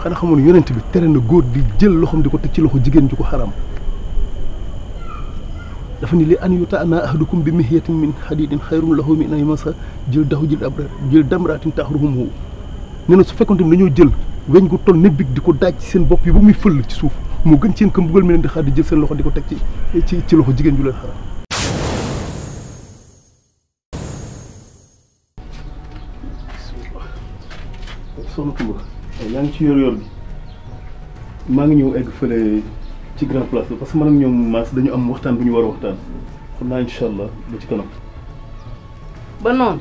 xanaa xamoon yonent bi tere na góor di jël loxoom di ko teg ci loxo jigéen ju ko xaram dafa ni li an yuta ana ahadukum bi mihiyatin min hadidin xayrun lahu min an yamasa jël daxu jël abra jël damratin taxruhum hu nee na su fekkonte ni dañoo jël weñ gu toll ne big di ko daaj ci seen bopp yi ba muy fël ci suuf moo gën seen këm buggal mi leen di xaar di jël seen loxo di ko teg ci ci ci loxo jigéen ju leen xaram soxna Koumba yaa ngi ci yor yor bi maa ngi ñëw egg fële ci grand place la parce que man ak ñoom maas dañu am waxtaan bu ñu war a waxtaan xam naa incha allah ba ci kanam. ba noonu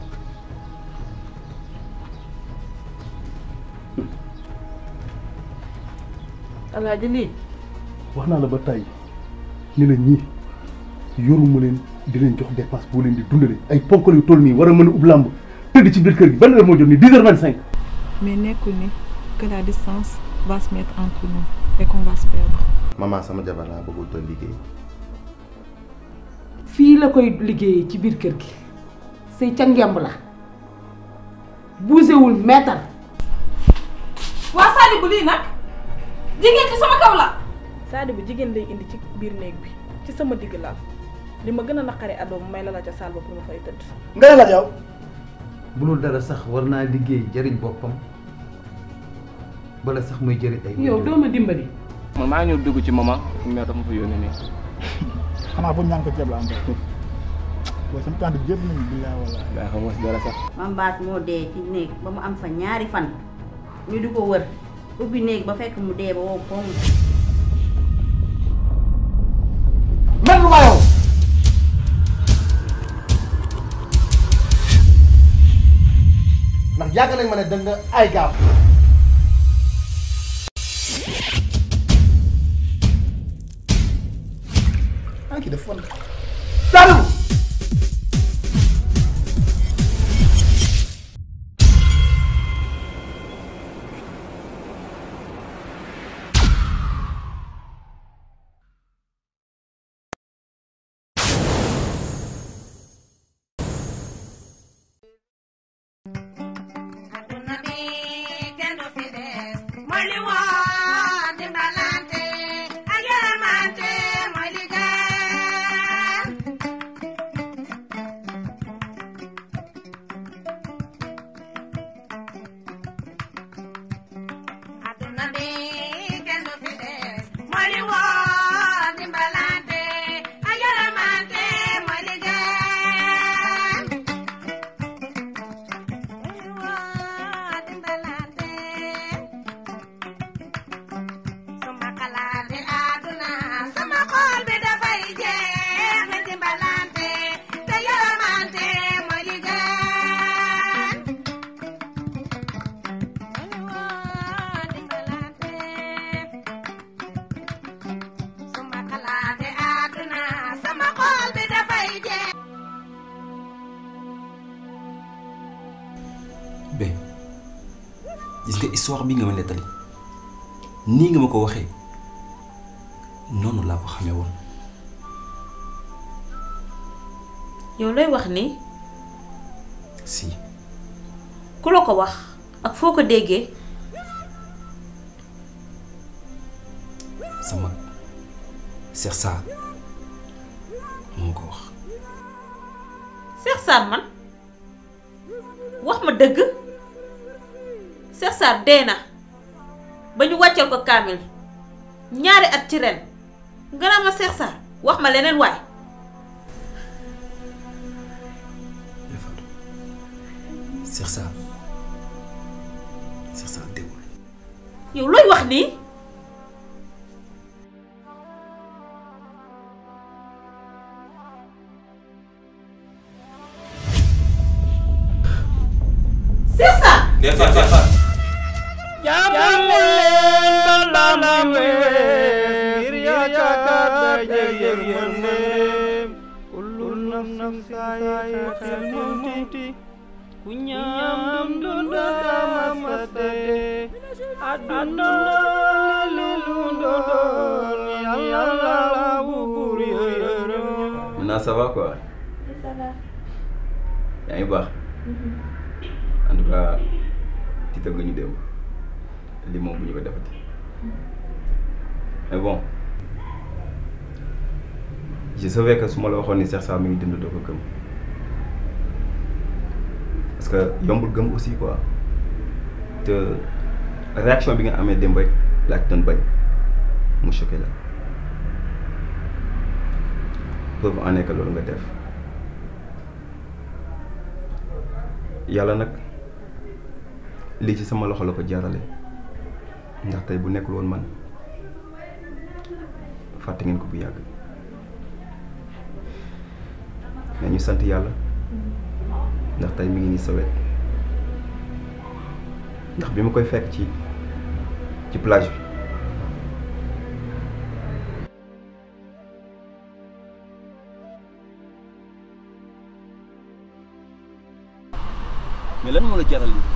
alaaji lii wax naa la ba tàyyi ni la ñii yoruma leen di leen jox dépense boo leen di dundale ay ponkal yu toll nii war a mën a ub làmb tëdd ci biir kër gi ban heure moo jot nii dix heures vingt cinq. mais nekkul ni que la distance va se mettre entre nous et qu'on va se perdre. maman sama jabar laa bëggul doon liggéey fii la koy liggéeyee ci biir kër gi sëy ca ngemb la buusewul meetar waa Sadi bu lii nag jigéen ci sama kaw la Sadio bu jigéen lay indi ci biir néeg bi ci sama digg laal li ma gën a naqari adoo may la la ca saal ba pour ma fay tëdd. nga ne la yow bu dul dara sax war naa liggéey jëriñ boppam bala sax muy jëriñ ay. yow doo ma dimbali man maa ñëw dugg ci maman mais dafa ma fa yónnee nii. xanaa bu ñànk ceeb la am rek booy sama tante jépp nañu billaay wala daa xam si dara sax. mam baas moo dee ci néeg ba mu am fa ñaari fan ñu di ko wër ubbi néeg ba fekk mu dee ba wow koŋ mel lu ma yow ndax yàgg nañ ma ne da nga ay gaaf ah kii def fon Sadou bé gis nga histoire bi nga ma nettali nii nga ma ko waxee noonu laa ko xamee woon yow looy wax ni si ku la ko wax ak foo ko déggee sama Cheikh Sarr moo ko wax Cheikh Sarr man wax ma dëgg Cheikh Sarr dee na ba ñu wàcceel ko kaamil ñaari at ci ren nga naa ma Cheikh Sarr wax ma leneen waay Cheikh Sarr Cheikh Sarr déwul yow looy wax nii Cheikh Sarr Defar defar ku ñam dundu damasate aduna li lu ndon yàlla bu buur yërëm maintenant ça va quoi yaa ngi baax en tout cas tiital nga ñu démb lii moom bu ñu ko defati mais bon je savais que su ma la waxoon ni Cheikh Sarr mi ngi dund doo ko gëm parce que yombul gëm aussi quoi te réaction bi nga amee démb rek laa ci doon bañ mu choqué la preuve en est que loolu nga def yàlla nag lii ci sama loxo la ko jaarale ndax tey bu nekkul woon man fàtte ngeen ko bu yàgg mais ñu sant yàlla ndax tey mi ngi nii sa wet ndax bi ma koy fekk ci ci plage bi mais lan moo la jaral lii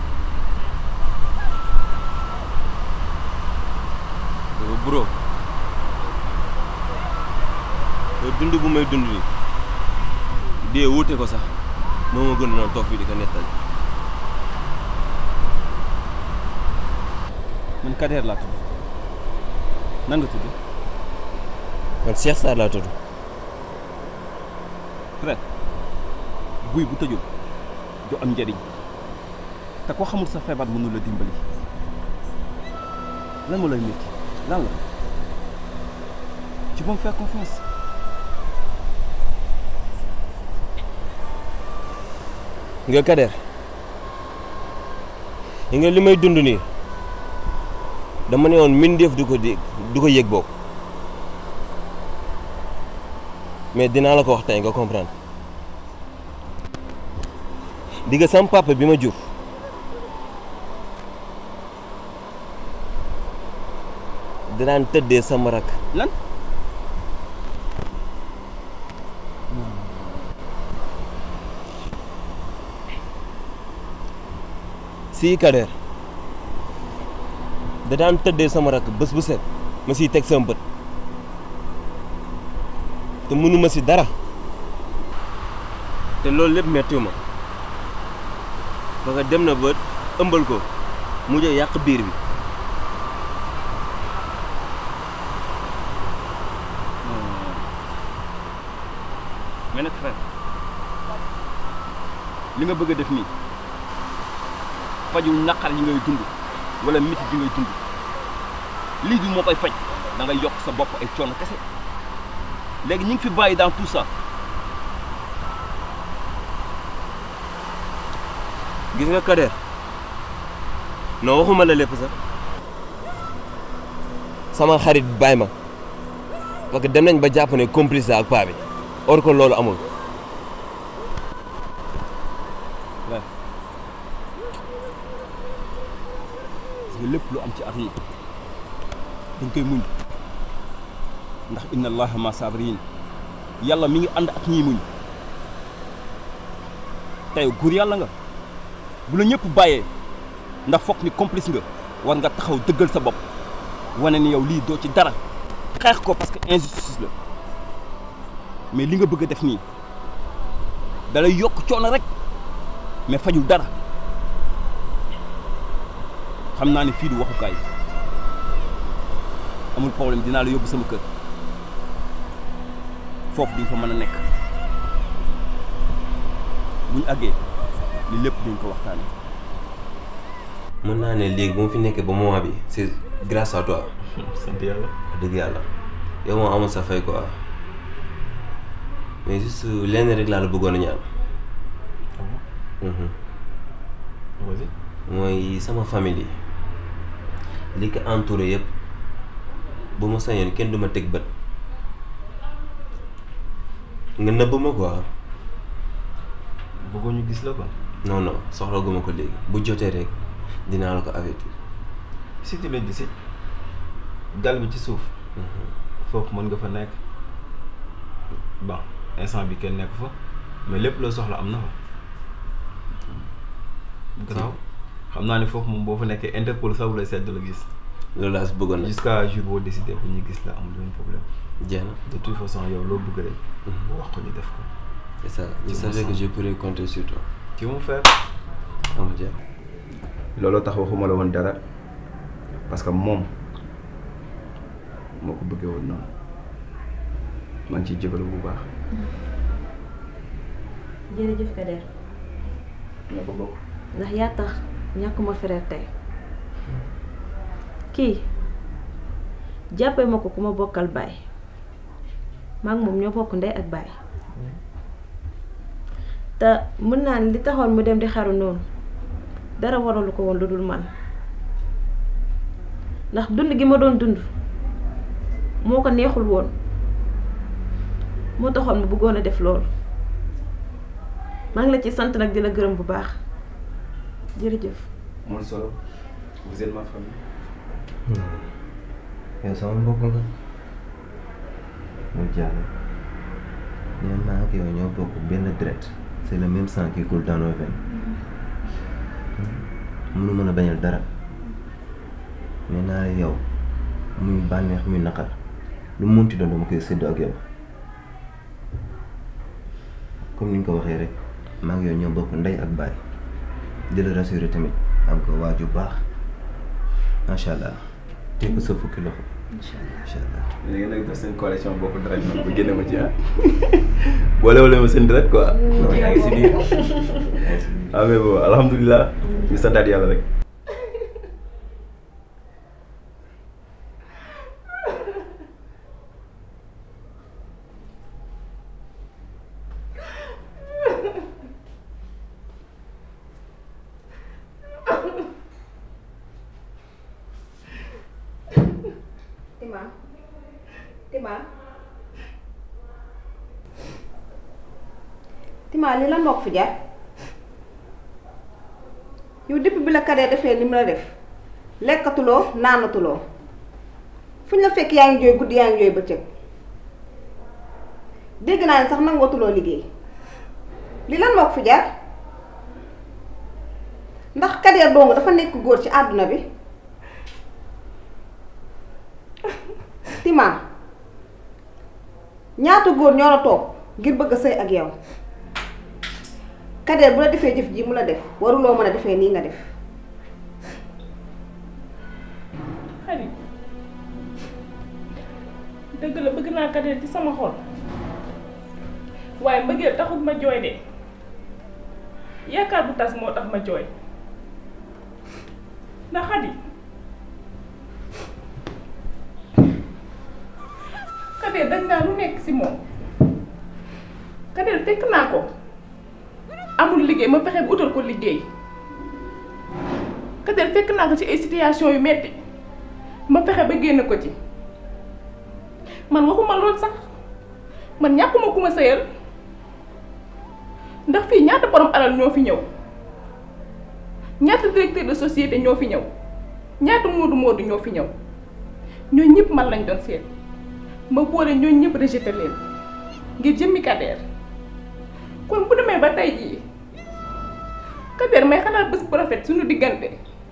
yow bro yow dund bu may dund nii dee wuute ko sax moo ma gën a toog fii di ko nettali man Kader laa tudd nan nga tudd man Cheikh Sarr laa tudd frère buy bu tëjul du am njëriñ te ko xamul sa feebar mënu la dimbali lan moo lay métti lan la tu peux me faire confiance nga Kader yi nga li may dund nii dama ne woon mbindeef du ko dégg du ko yëg boobu mais dinaa la ko wax tey nga comprendre di nga sam papa bi ma jur dinaan tëddee sama rak lan sii Kader da daan tëddee sama rak bés bu set ma siy teg sama bët te mënuma si dara te loolu lépp mettiwu ma parce que dem na ba ëmbal ko mujj a yàq biir bi mais nag frère li nga bëgg a def nii fajul naqar yi ngay dund wala métit yi ngay dund lii du moo koy faj da ngay yokk sa bopp ay coono kese léegi ñu ngi fi bàyyi dans tout ça gis nga Kader non waxuma la lépp sax sama xarit bàyyi ma parce que dem nañ ba jàpp ne complice la ak paa bi or que loolu amul waaw parce que lépp lu am ci àdduna dañ koy muñ ndax inna allaha ma sabirin yàlla mi ngi ànd ak ñiy muñ tey góor yàlla nga bu la ñëpp bàyyee ndax foog ni complice nga war nga taxaw dëggal sa bopp wane ni yow lii doo ci dara xeex ko parce que injustice la mais li nga bëgg a def nii dalay yokk coono rek mais fajul dara xam naa ne fii du waxukaay amul problème dinaa la yóbbu sama kër foofu duñ fa mën a nekk buñ àggee li lépp duñ ko waxtaanee. mën naa ne léegi bu ma fi nekkee ba moment bi c'est grâce à toi sant yàlla wax dëgg yàlla yow moo amul sa fay quoi mais juste lenn rek laa la bëggoon a ñaan Mhm. vas-y mooy sama famille yi li ko entouré yëpp bu ma sañoon kenn du ma teg bët nga nëbb ma quoi bëggoo ñu gis la quoi non non soxla guma ko léegi bu jotee rek dinaa la ko avertir si tu le décides dal bi ci suuf foofu mën nga fa nekk bon instant bi kenn nekk fa mais lépp loo soxla am na fa garaaw xam naa ne foofu moom boo fa nekkee Interpol sax bu lay sedd la gis loolu laa si bëggoon nag jusqu'à jour boo décidé pour ñu gis la amul benn problème jeex na de toute façon yow loo bëgg rek boo wax ko ñu def ko c'est ça je savais que je pourrais compter sur toi ci mon frère ama jeex looloo tax waxuma la woon dara parce que moom moo ko bëggee woon noonu maa ngi ciy jégalu bu baax. jërëjëf Kader ñoo ko bokk. ndax yaa tax ñàkkuma frère tey kii jàppee ma ko ku ma bokkal baay maak moom ñoo bokk ndey ak baay te mën naa ne li taxoon mu dem di xaru noonu dara waralu ko woon lu dul man ndax dund gi ma doon dund moo ko neexul woon moo taxoon mu bëggoon a def loolu maa ngi la ci sant nag di la gërëm bu baax jërëjëf. amul solo vous êtes ma famille. yow sama mbokk nga mu jàll ñoom maa ak yow ñoo bokk benn deret c'est le même sang qui coule dans nos veines mënu mën a bañal dara mais naa yow muy bànneex muy naqar lu mu munti doon dama koy séddoo ak yow comme ni ñu ko waxee rek maa ngi yow ñoo bokk ndey ak baay di la rassurer tamit am ko waaju baax macha allah teg ko sa fukki loxo. incha allah incha allah. léegi nag def seen coalition bokk deret man bu génne ma ci ah boole wala ma seen deret quoi. non yaa ngi si biir ah mais bon alhamdulilah ñu santaat yàlla rek. Tima Tima Tima li lan moo ko fi jaar yow depuis bi la Kader defee li mu la def lekkatuloo naanatuloo fu ñu la fekk yaa ngi jooy guddi yaa ngi jooy bëccëg dégg naa ne sax nangootuloo liggéey li lan moo ko fi jaar ndax Kader dong dafa nekk góor ci àdduna bi Tima ñaata góor ñoo la toog ngir bëgg a sëy ak yow Kader bu la defee jëf ji mu la def waruloo mën a defee nii nga def xarit dëgg la bëgg naa Kader ci sama xol waaye mbëggeel taxul ma jooy de yaakaar bu tas moo tax ma jooy ndax xadi Kader dañ naa lu nekk ci moom Kader fekk naa ko amul liggéey ma fexe bu utal ko liggéey Kader fekk naa ko ci ay situation yu metti ma fexe ba génn ko ci man waxuma lool sax man ñàkkuma ku ma sëyal ndax fii ñaata borom alal ñoo fi ñëw ñaata directeur de société ñoo fi ñëw ñaata moodu moodu ñoo fi ñëw ñooñu ñëpp man lañ doon seet ma boole ñooñu ñëpp rejeté leen ngir jëmmi Kader kon bu demee ba tey jii Kader may xalaat bés bu rafet suñu diggante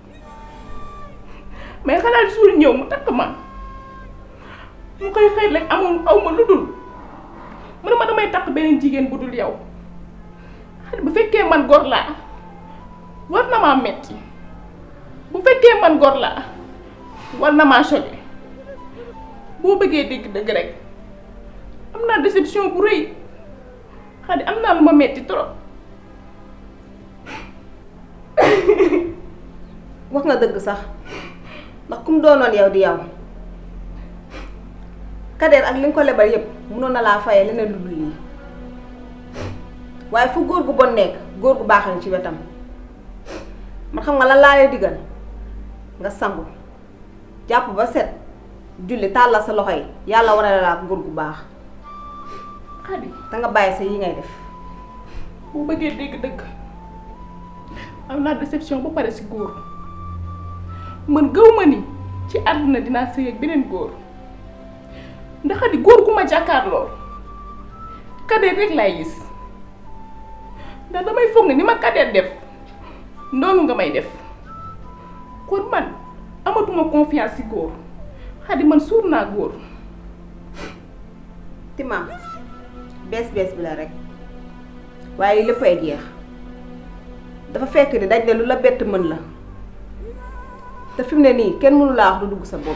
may xalaat jour ñëw mu takk ma mu koy xëy rek amul aw ma lu dul mu ne ma damay takk beneen jigéen bu dul yow xale bu fekkee man gor laa war na maa metti bu fekkee man gor laa war na maa choqué boo bëggee dégg dëgg rek am naa déception bu rëy xadi am naa lu ma metti trop wax nga dëgg sax ndax kum doonoon yow di yow Kader ak li nga ko lebal yépp mënoon na laa fayee leneen lu dul lii waaye fu góor gu bon nekk góor gu baax ci wetam man xam nga lan laa lay digal nga sangu jàpp ba set julli tàllal sa loxo yi yàlla war a la ak góor gu baax xadi te nga bàyyi sa yi ngay def boo bëggee dégg dëgg am naa déception ba pare si góor man gëw ma ni ci àdduna dinaa sëy ak beneen góor ndax di góor gu ma jàkkaarloo Kader rek laay gis ndax damay foog ne ni ma Kader def noonu nga may def kon man amatuma confiance ci góor xadi man suur naa góor Tima bees bees bi la rek waaye lépp ay jeex dafa fekk ni daj ne lu la bett mën la te fi mu ne nii kenn mënu laa wax du dugg sa bopp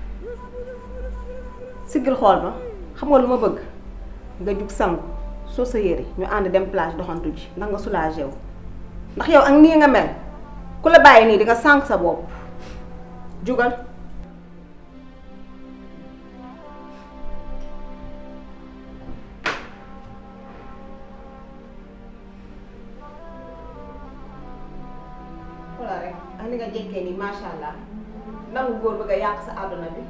siggil xool ma xam nga lu ma bëgg nga jug sangu soo sa yére ñu ànd dem plage doxantu ji ndax nga soulagé wu ndax yow ak nii nga mel ku la bàyyi nii di nga sànq sa bopp jugal xoolal rek ak ni nga jekkee nii macha allah nangu góor bëgg a yàq sa àdduna bi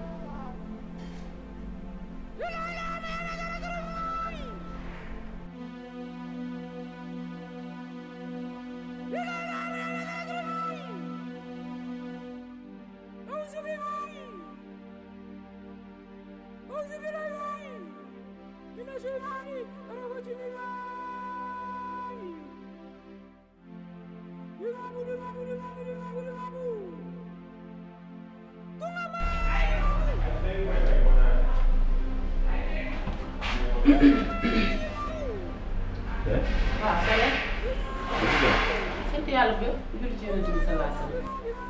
waaw Sala. sant yàlla ba julli ci yonent bi sallallahu alayhi wasallam.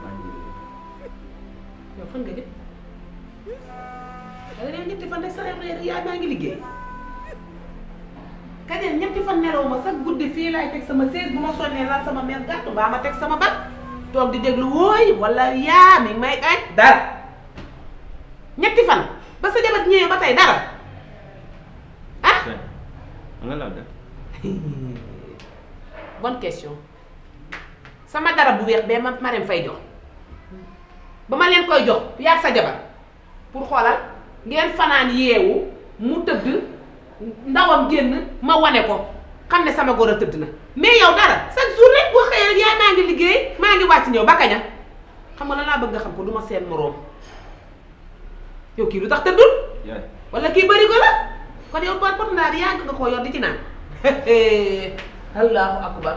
yow fan nga jëm. da nga dee ñetti fan de sa yaay maa ngi liggéey. kañeen ñetti fan nelaw ma sax guddi fii laay teg sama chaise bu ma sonnee laal sama mère gàttu baa ma teg sama bat toog di déglu wooy wala yaa mi may añ dara ñetti fan ba sa jabat ñëwee ba tey dara nga la def bonne question sama dara bu weex bee ma Marème fay jox ba ma leen koy jox yaag sa jabar pour xoolal ngeen fanaan yeewu mu tëdd ndawam génn ma wane ko xam ne sama góor a tëdd na mais yow dara chaque jour rek boo xëyee rek yaay maa ngi liggéey maa ngi wàcc ñëw ba kaña xam nga lan laa bëgg nga xam ko du ma seen moroom yow kii lu tax tëddul yaay wala kii bëri ko la kon yow pot pot naa di yàgg nga koo yor di ci naan allahu akbar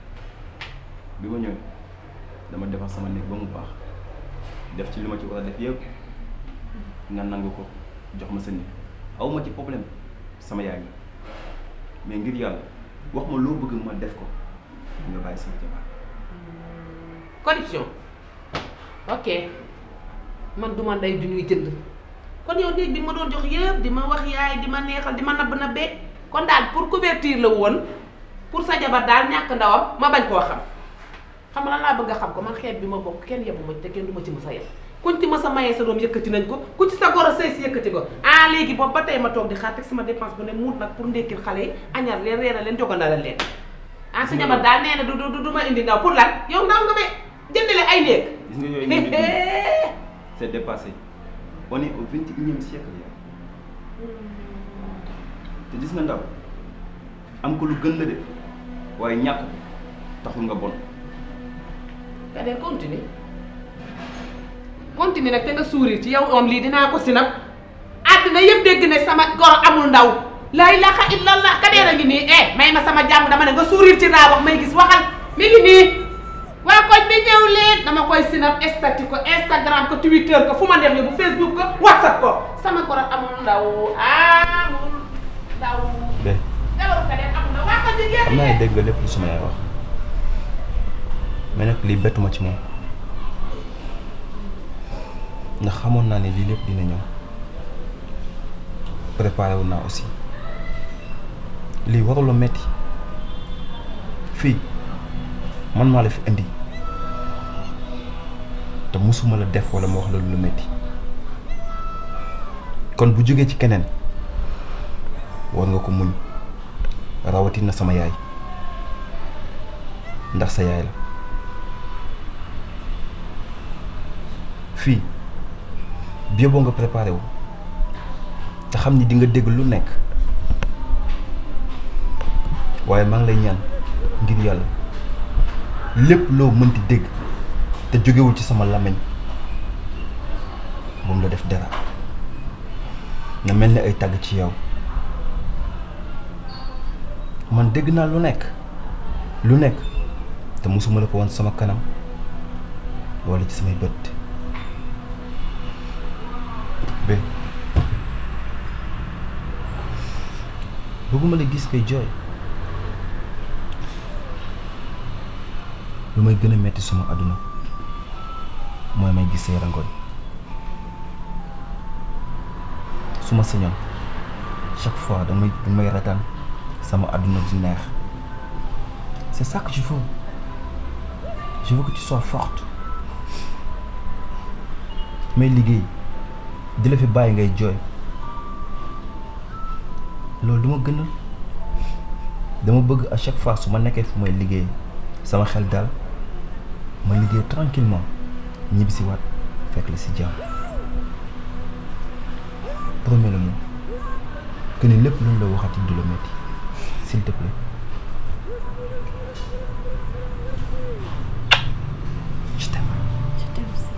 bi ma ñëwee dama defar sama néeg ba mu baax def ci li ma ci war a def yëpp nga nangu ko jox ma sa néeg aw ma ci problème sama yaay la mais ngir yàlla wax ma loo bëgg ma def ko nga bàyyi sama jabar corruption ok man du ma ndey du ñuy jënd kon yow néeg bi ma doon jox yëpp di ma wax yaay di ma neexal di ma nabb nabbee kon daal pour couverture la woon pour sa jabar daal ñàkk ndawam ma bañ koo xam xam nga lan laa bëgg a xam ko man xeet bi ma bokk kenn yebu ma te kenn du ma ci mës a yeb kuñ ci mës a mayee sa doom yëkkati nañ ko ku ci sa goro sëy si yëkkati ko ah léegi boobu ba tey ma toog di xaar teg sama dépense bu ne muut nag pour ndékkil xale yi añar leen reera leen jogandala leen ah sa jabar daal nee na du du du ma indi ndaw pour lan yow ndaw nga be jëndale ay néeg gis nga yooyu ñu c'est dépassé on est au vingt et unième siècle yow te gis nga ndaw am ko lu gën la de waaye ñàkk ko taxul nga bon ka dee continue continue nag te nga sourire ci yow om lii dinaa ko sinap àddina yëpp dégg ne sama goro amul ndaw la ilaha illallah ka dee la ngi nii eh may ma sama jàmm dama ne nga sourire ci raa wax may gis waxal mi ngi nii waa koñ bi ñëw leen dama koy sinap estati ko instagram ko twitter ko fu ma neex bu facebook ko whatsapp ko sama goro amul ndaw amul ndaw be jabaru ka dee amul ndaw waa ko jigéen xam naa ne dégg nga lépp lu sama yaay wax mais nag lii bettuma ci moom ndax xamoon naa ne lii lépp dina ñëw préparé wu naa aussi lii warula metti fii man maa la fi indi te musuma la def wala ma wax la lu metti kon bu jógee ci keneen war nga ko muñ rawatina sama yaay ndax sa yaay la fii bi boo nga préparé wu te xam ni di nga dégg lu nekk waaye maa ngi lay ñaan ngir yàlla lépp loo mënti dégg te jógewul ci sama làmmiñ moom la def dara na mel ni ay tàgg ci yow man dégg naa lu nekk lu nekk te mosuma la ko woon sama kanam wala ci samay bët bé bëgguma la gis koy jooy lu may gën a metti sama àdduna mooy may gis say rangoñ su ma sañoon chaque fois damay damay retaan sama àdduna di neex c'est ça que je veux je veux que tu sois forte may liggéey di la fi bàyyi ngay jooy loolu du ma gënal dama bëgg à chaque fois su ma nekkee fu may liggéey sama xel daal ma liggéey tranquillement ñibbi si waat fekk la si jàmm promets-le-moi que ni lépp lu ñu la waxati du la metti s'il te plaît je t'aime je t'aime aussi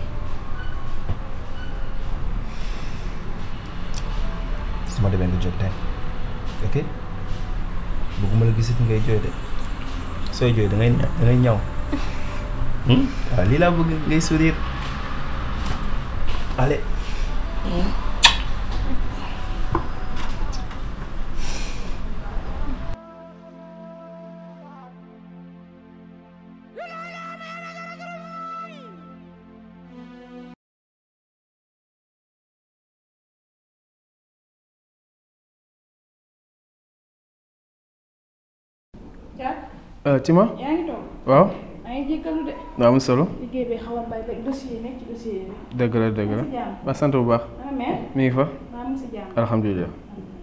su ma demee nga jóg tey ok bëgguma la gisati ngay jooy de sooy jooy da ngay da ngay ñaw waaw lii laa bëgg ngay sourire allez Tima yaa ngi toog waaw maa ngi jéggalu de daa am solo liggéey bi xaw a bari rek dossier yi nekk ci dossier yi dëgg la dëgg la Maa ngi si jàmm. ba sant bu baax Ana mère? mi ngi fa maa ngi si jàmm alhamdulilah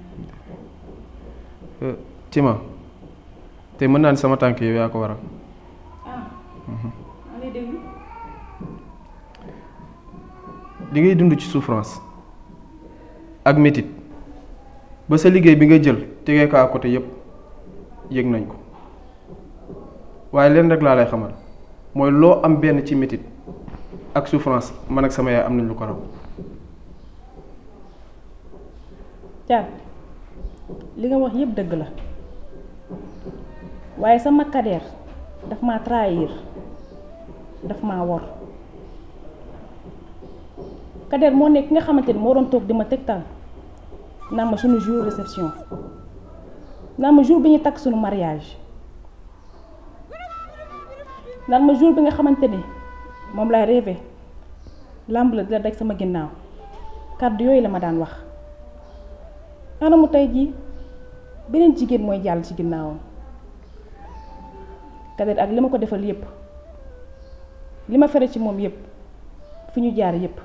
Euh, Tima te mën naa ni sama tànk yow yaa ko waral ah Mhm. maa lay déglu li ngay dund ci souffrance ak métit ba sa liggéey bi nga jël tegee ko à côté yépp yëg nañ ko waaye leen rek laa lay xamal mooy loo am benn ci métit ak souffrance man ak sama yaay am nañ lu ko raw Thiat li nga wax yëpp dëgg la waaye sama kadeer daf maa trahir daf maa wor kadeer moo nekk ki nga xamante ni moo doon toog di ma tegtal naan ma suñu jour réception naan ma jour bi ñu takk suñu mariage naan ma jour bi nga xamante ni moom laay rêvé làmb la di la daj sama ginnaaw kàddu yooyu la ma daan wax anamu tey jii beneen jigéen mooy jàll ci ginnaawam kadet ak li ma ko defal yépp li ma fere ci moom yépp fi ñu jaar yépp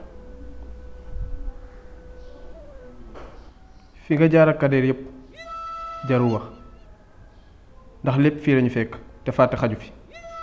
fi nga jaar ak kadeer yépp jarul wax ndax lépp fii lañu fekk te fàtte xaju fi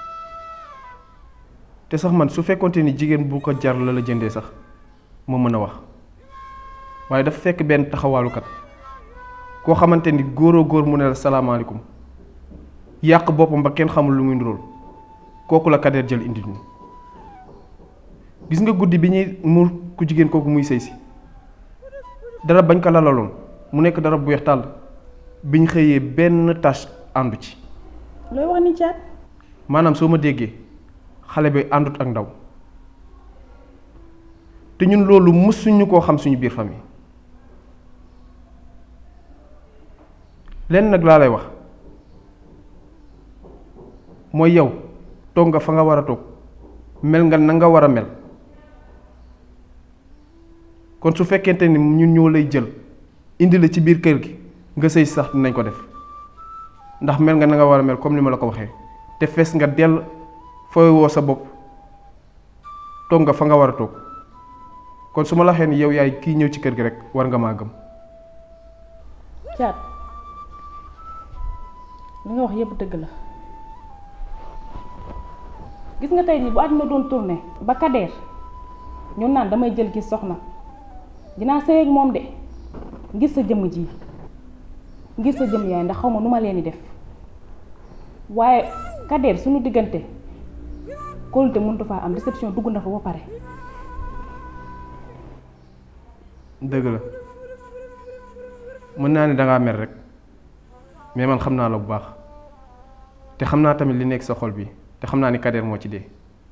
te sax man su fekkonte ni jigéen bu ko jar la la jëndee sax moo mën a wax waaye dafa fekk benn taxawaalukat koo xamante ni góoroo góor mu ne la salaamaaleykum yàq boppam ba kenn xamul lu muy ndurool kooku la kadeer jël indi ñu gis nga guddi bi ñuy muur ku jigéen kooku muy sëy si dara bañ ko lalaloon mu nekk dara bu weex tàll biñ xëyee benn tâche àndu ci looy wax ni caat maanaam soo ma déggee xale bi àndut ak ndaw te ñun loolu mësuñu koo xam suñu biir famille lenn nag laa lay wax mooy yow toog nga fa nga war a toog mel nga na nga war a mel kon su fekkente ni ñun ñoo lay jël indi la ci biir kër gi nga sëy sax dinañ ko def ndax mel nga na nga war a mel comme ni ma la ko waxee te fees nga dell fooy woo sa bopp toog nga fa nga war a toog kon su ma la waxee ni yow yaay kii ñëw ci kër gi rek war nga maa gëm caat li nga wax yépp dëgg la gis nga tey jii bu àdduna doon tourné ba kadeer ñu naan damay jël gis soxna dinaa sëy ak moom de ngir sa jëmm ji ngir sa jëmm yaay ndax xaw ma nu ma leen di def waaye kadeer suñu diggante kóolute mëntu faa am déception dugg na fa ba pare dëgg la mën naa ne dangaa mer rek mais man xam naa la bu baax te xam naa tamit li nekk sa xol bi te xam naa ni kadeer moo ci dee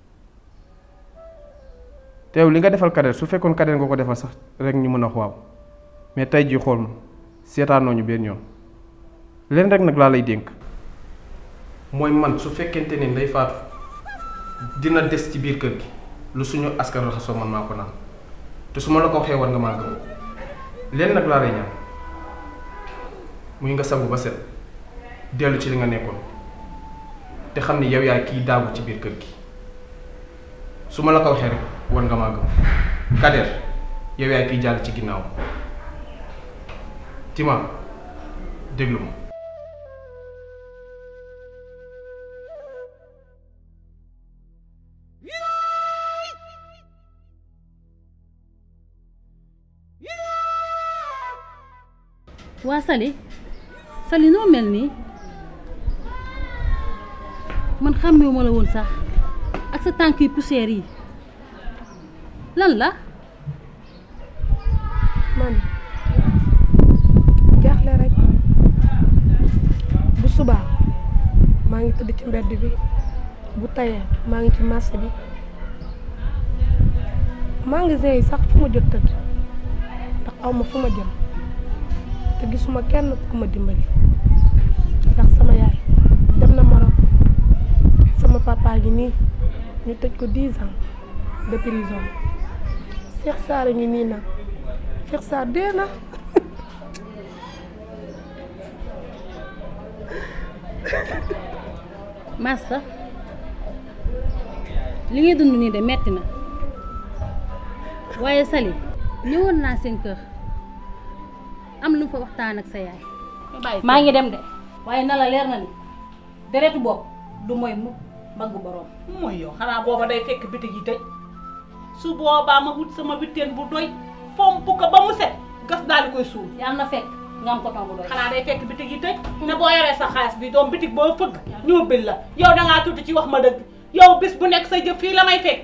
te yow li nga defal kadeer su fekkoon kadeer nga ko defal sax rek ñu mën a waaw mais tey jii xool ma seetaanoo ñu benn yoon leen rek nag laa lay dénk mooy man su fekkente ne nday faatu dina des ci biir kër gi lu suñu askan raxasoo man maa ko naan te su ma la ko waxee war nga maa gëm leen nag laa lay ñaan muy nga sangu ba set dellu ci li nga nekkoon te xam ni yow yaay kiy daagu ci biir kër gi su ma la ko waxee rek war nga maa gëm Kader yow yaay kiy jàll ci ginnaaw Tima déglu ma waa Sali Sali noo mel nii man xàmmewuma la woon sax ak sa tànk yu poussière yi lan la man jaaxle rek bu subaa maa ngi tëdd ci mbedd bi bu tayee maa ngi ci marché bi magasin yi sax fu ma jot tëdd ndax aw ma fu ma jëm te gisuma kenn ku ma dimbali ndax sama yaay dem na Maroc sama papa gi nii ñu tëj ko dix ans de prison Cheikh Sarr ngi nii nag Cheikh Sarr dee na Massa li ngay dund nii de metti na waaye Sali ñëwoon naa seen kër am lu mu fa waxtaan ak sa yaay maa ngi dem de waaye na la leer na ni deretu bopp du mooy mu mbaggu boroom mooy yow xanaa booba day fekk bitig yi tëj su boobaa ma wut sama bitteen bu doy fomp ko ba mu set gas daal di koy suul yàlla na fekk nga am coton bu doy xanaa day fekk bitig yi tëj ne boo yoree sa xaalis bi doom bitig boo fëgg ñoo bil la yow dangaa tudd ci wax ma dëgg yow bis bu nekk sa jëf fii la may fekk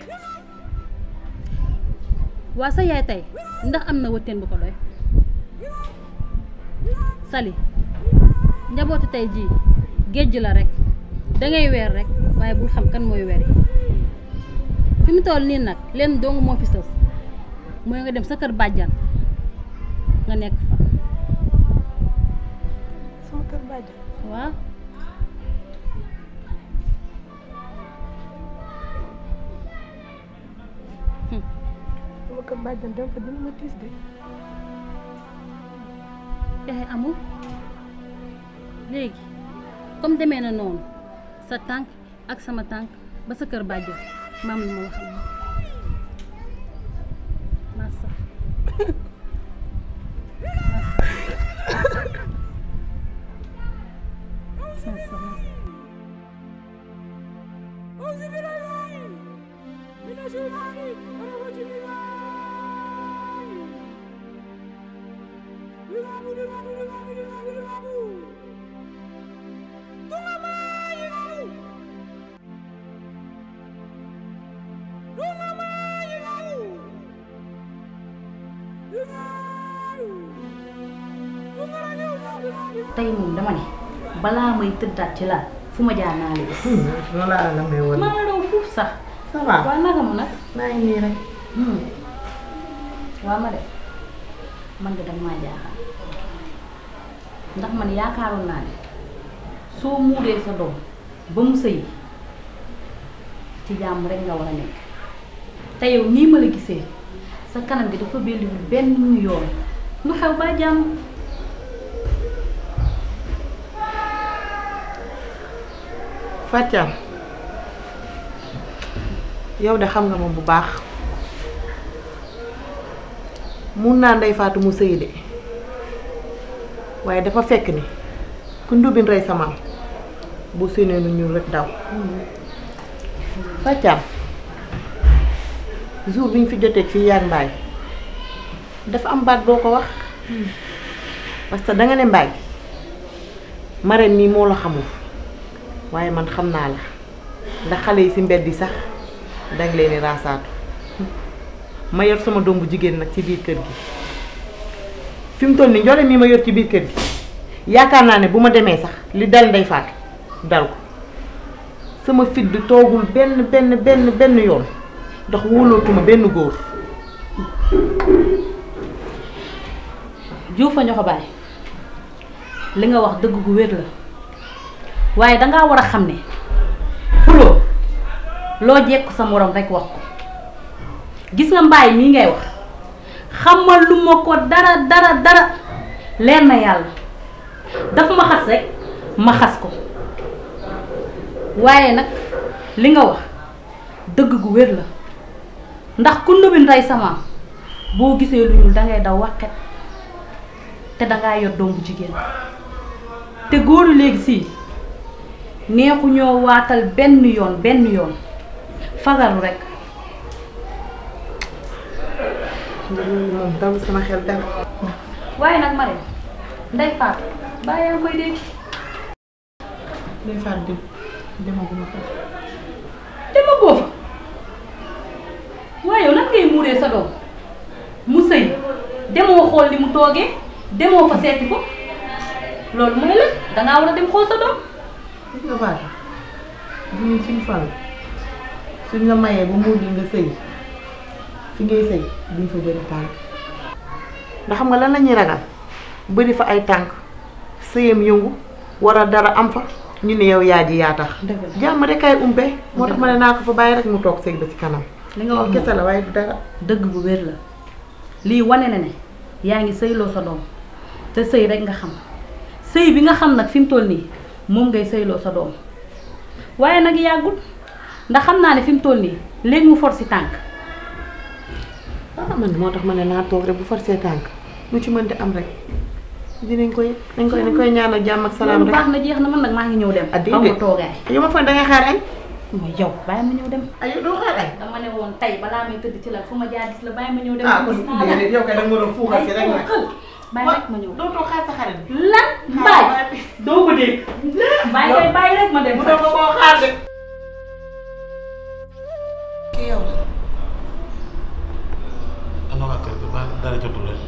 waa sa yaay tey ndax am na wëtteen bu ko doy Sali njabootu tey jii géej la rek dangay weer rek waaye bul xam kan mooy weri fi mu toll nii nag lenn dong moo fi sës mooy nga dem sa kër bàjjan nga nekk fa sama kër bàjjan waaw sama kër bàjjan dem fa dina ma tiis de pexe amul léegi comme demee na noonu sa tànk ak sama tànk ba sa kër bàjjan maam lu ma wax ak moom massa massa massa tey moom dama ne balaa may tëddaat ci laal fu ma jaar naa leen. noonu laa la may woon. maa la doon fuuf sax. ça va waaw naka mu nag. maa ngi nii rek. waaw ma de man de danga maa jaaxal ndax man yaakaaroon naa ne soo muuree sa doom ba mu sëyi ci jàmm rek nga war a nekk te yow nii ma la gisee sa kanam gi dafa belliwul benn yoon lu xew ba jàmm. Fatiam yow de xam nga moom bu baax mun naa ndey faatu mu sëy de waaye dafa fekk ni ku ndubin rey sa maam bu séenee nu ñuul rek daw Fatiam jour bi ñu fi jotee fii yaag mbaay dafa am baat boo ko wax parce que danga ne mbaay marraine mii moo la xamul waaye man xam naa la ndax xale yi ci mbedd yi sax danga leen di raasaatu ma yor sama doom bu jigéen nag ci biir kër gi fi mu toll nii njole mii ma yor ci biir kër gi yaakaar naa ne bu ma demee sax li dal ndey faatu dal ko sama fit bi toogul benn benn benn benn yoon ndax wóolootuma benn góor Juufa ñoo ko bàyyi li nga wax dëgg gu wér la waaye dangaa war a xam ne xuloo loo jekku sa morom rekk wax ko gis nga mbaay mii ngay wax xamal lu ma ko dara dara dara leer na yàlla dafa ma xas rek ma xas ko waaye nag li nga wax dëgg gu wér la ndax ku ndubin rey sama boo gisee lu ñuul dangay daw waqet te dangaa yor doom bu jigéen te góoru léegi sii neexu ñoo waatal benn yoon benn yoon fagaru rek moom daw sama xel dara waaye nag ma nday faat bàyyi yaa ngi koy dégg day faat dem demaguma fa dama boo fa waaye yow nan ngay muuree sa doom mu sëy demoo xool li mu toogee demoo fa seeti ko loolu mooy la dangaa war a dem xool sa doom gis nga faata bu ñun suñ fal suñ la mayee ba muur nga sëy fi ngay sëy duñ fa bëri tànk ndax xam nga lan la ñuy ragal bëri fa ay tànk sëyam yëngu war a dara am fa ñu ne yow yaa ji yaa tax jàmm rek ay umbe moo tax ma ne naa ko fa bàyyi rek mu toog sëy ba ci kanam li nga wax kese la waaye du dara dëgg bu wér la lii wane na ne yaa ngi sëyloo sa doom te sëy rek nga xam sëy bi nga xam nag fi mu toll nii moom ngay sëyloo sa doom waaye nag yàggul ndax xam naa ne fi mu toll nii léegi mu for si tànk ah man moo tax ma ne naa toog rek bu forcé tànk lu ci mën di am rek dinañ koy dañ koy dañ koy ñaanal jàmm ak salaam loolu rek baax na jeex na man nag maa ngi ñëw dem ah xaw ma toogaay yow ma foog da ngay xaar añ mooy yow bàyyi ma ñëw dem ay doo xaar añ dama ne woon tey balaa may tëdd ci la fu ma jaar gis la bàyyi ma ñëw dem ah kon déedéet yow kay da nga ma doon fuuxal si rek nag bàyyi rek ma ñëw doo toog xaar sa xarit bi lan mbaay doo ko dégg bàyyi kay bàyyi rek ma dem bu doon ko koo xaar de kii yow la ana waa kër gi ba dara jotul leen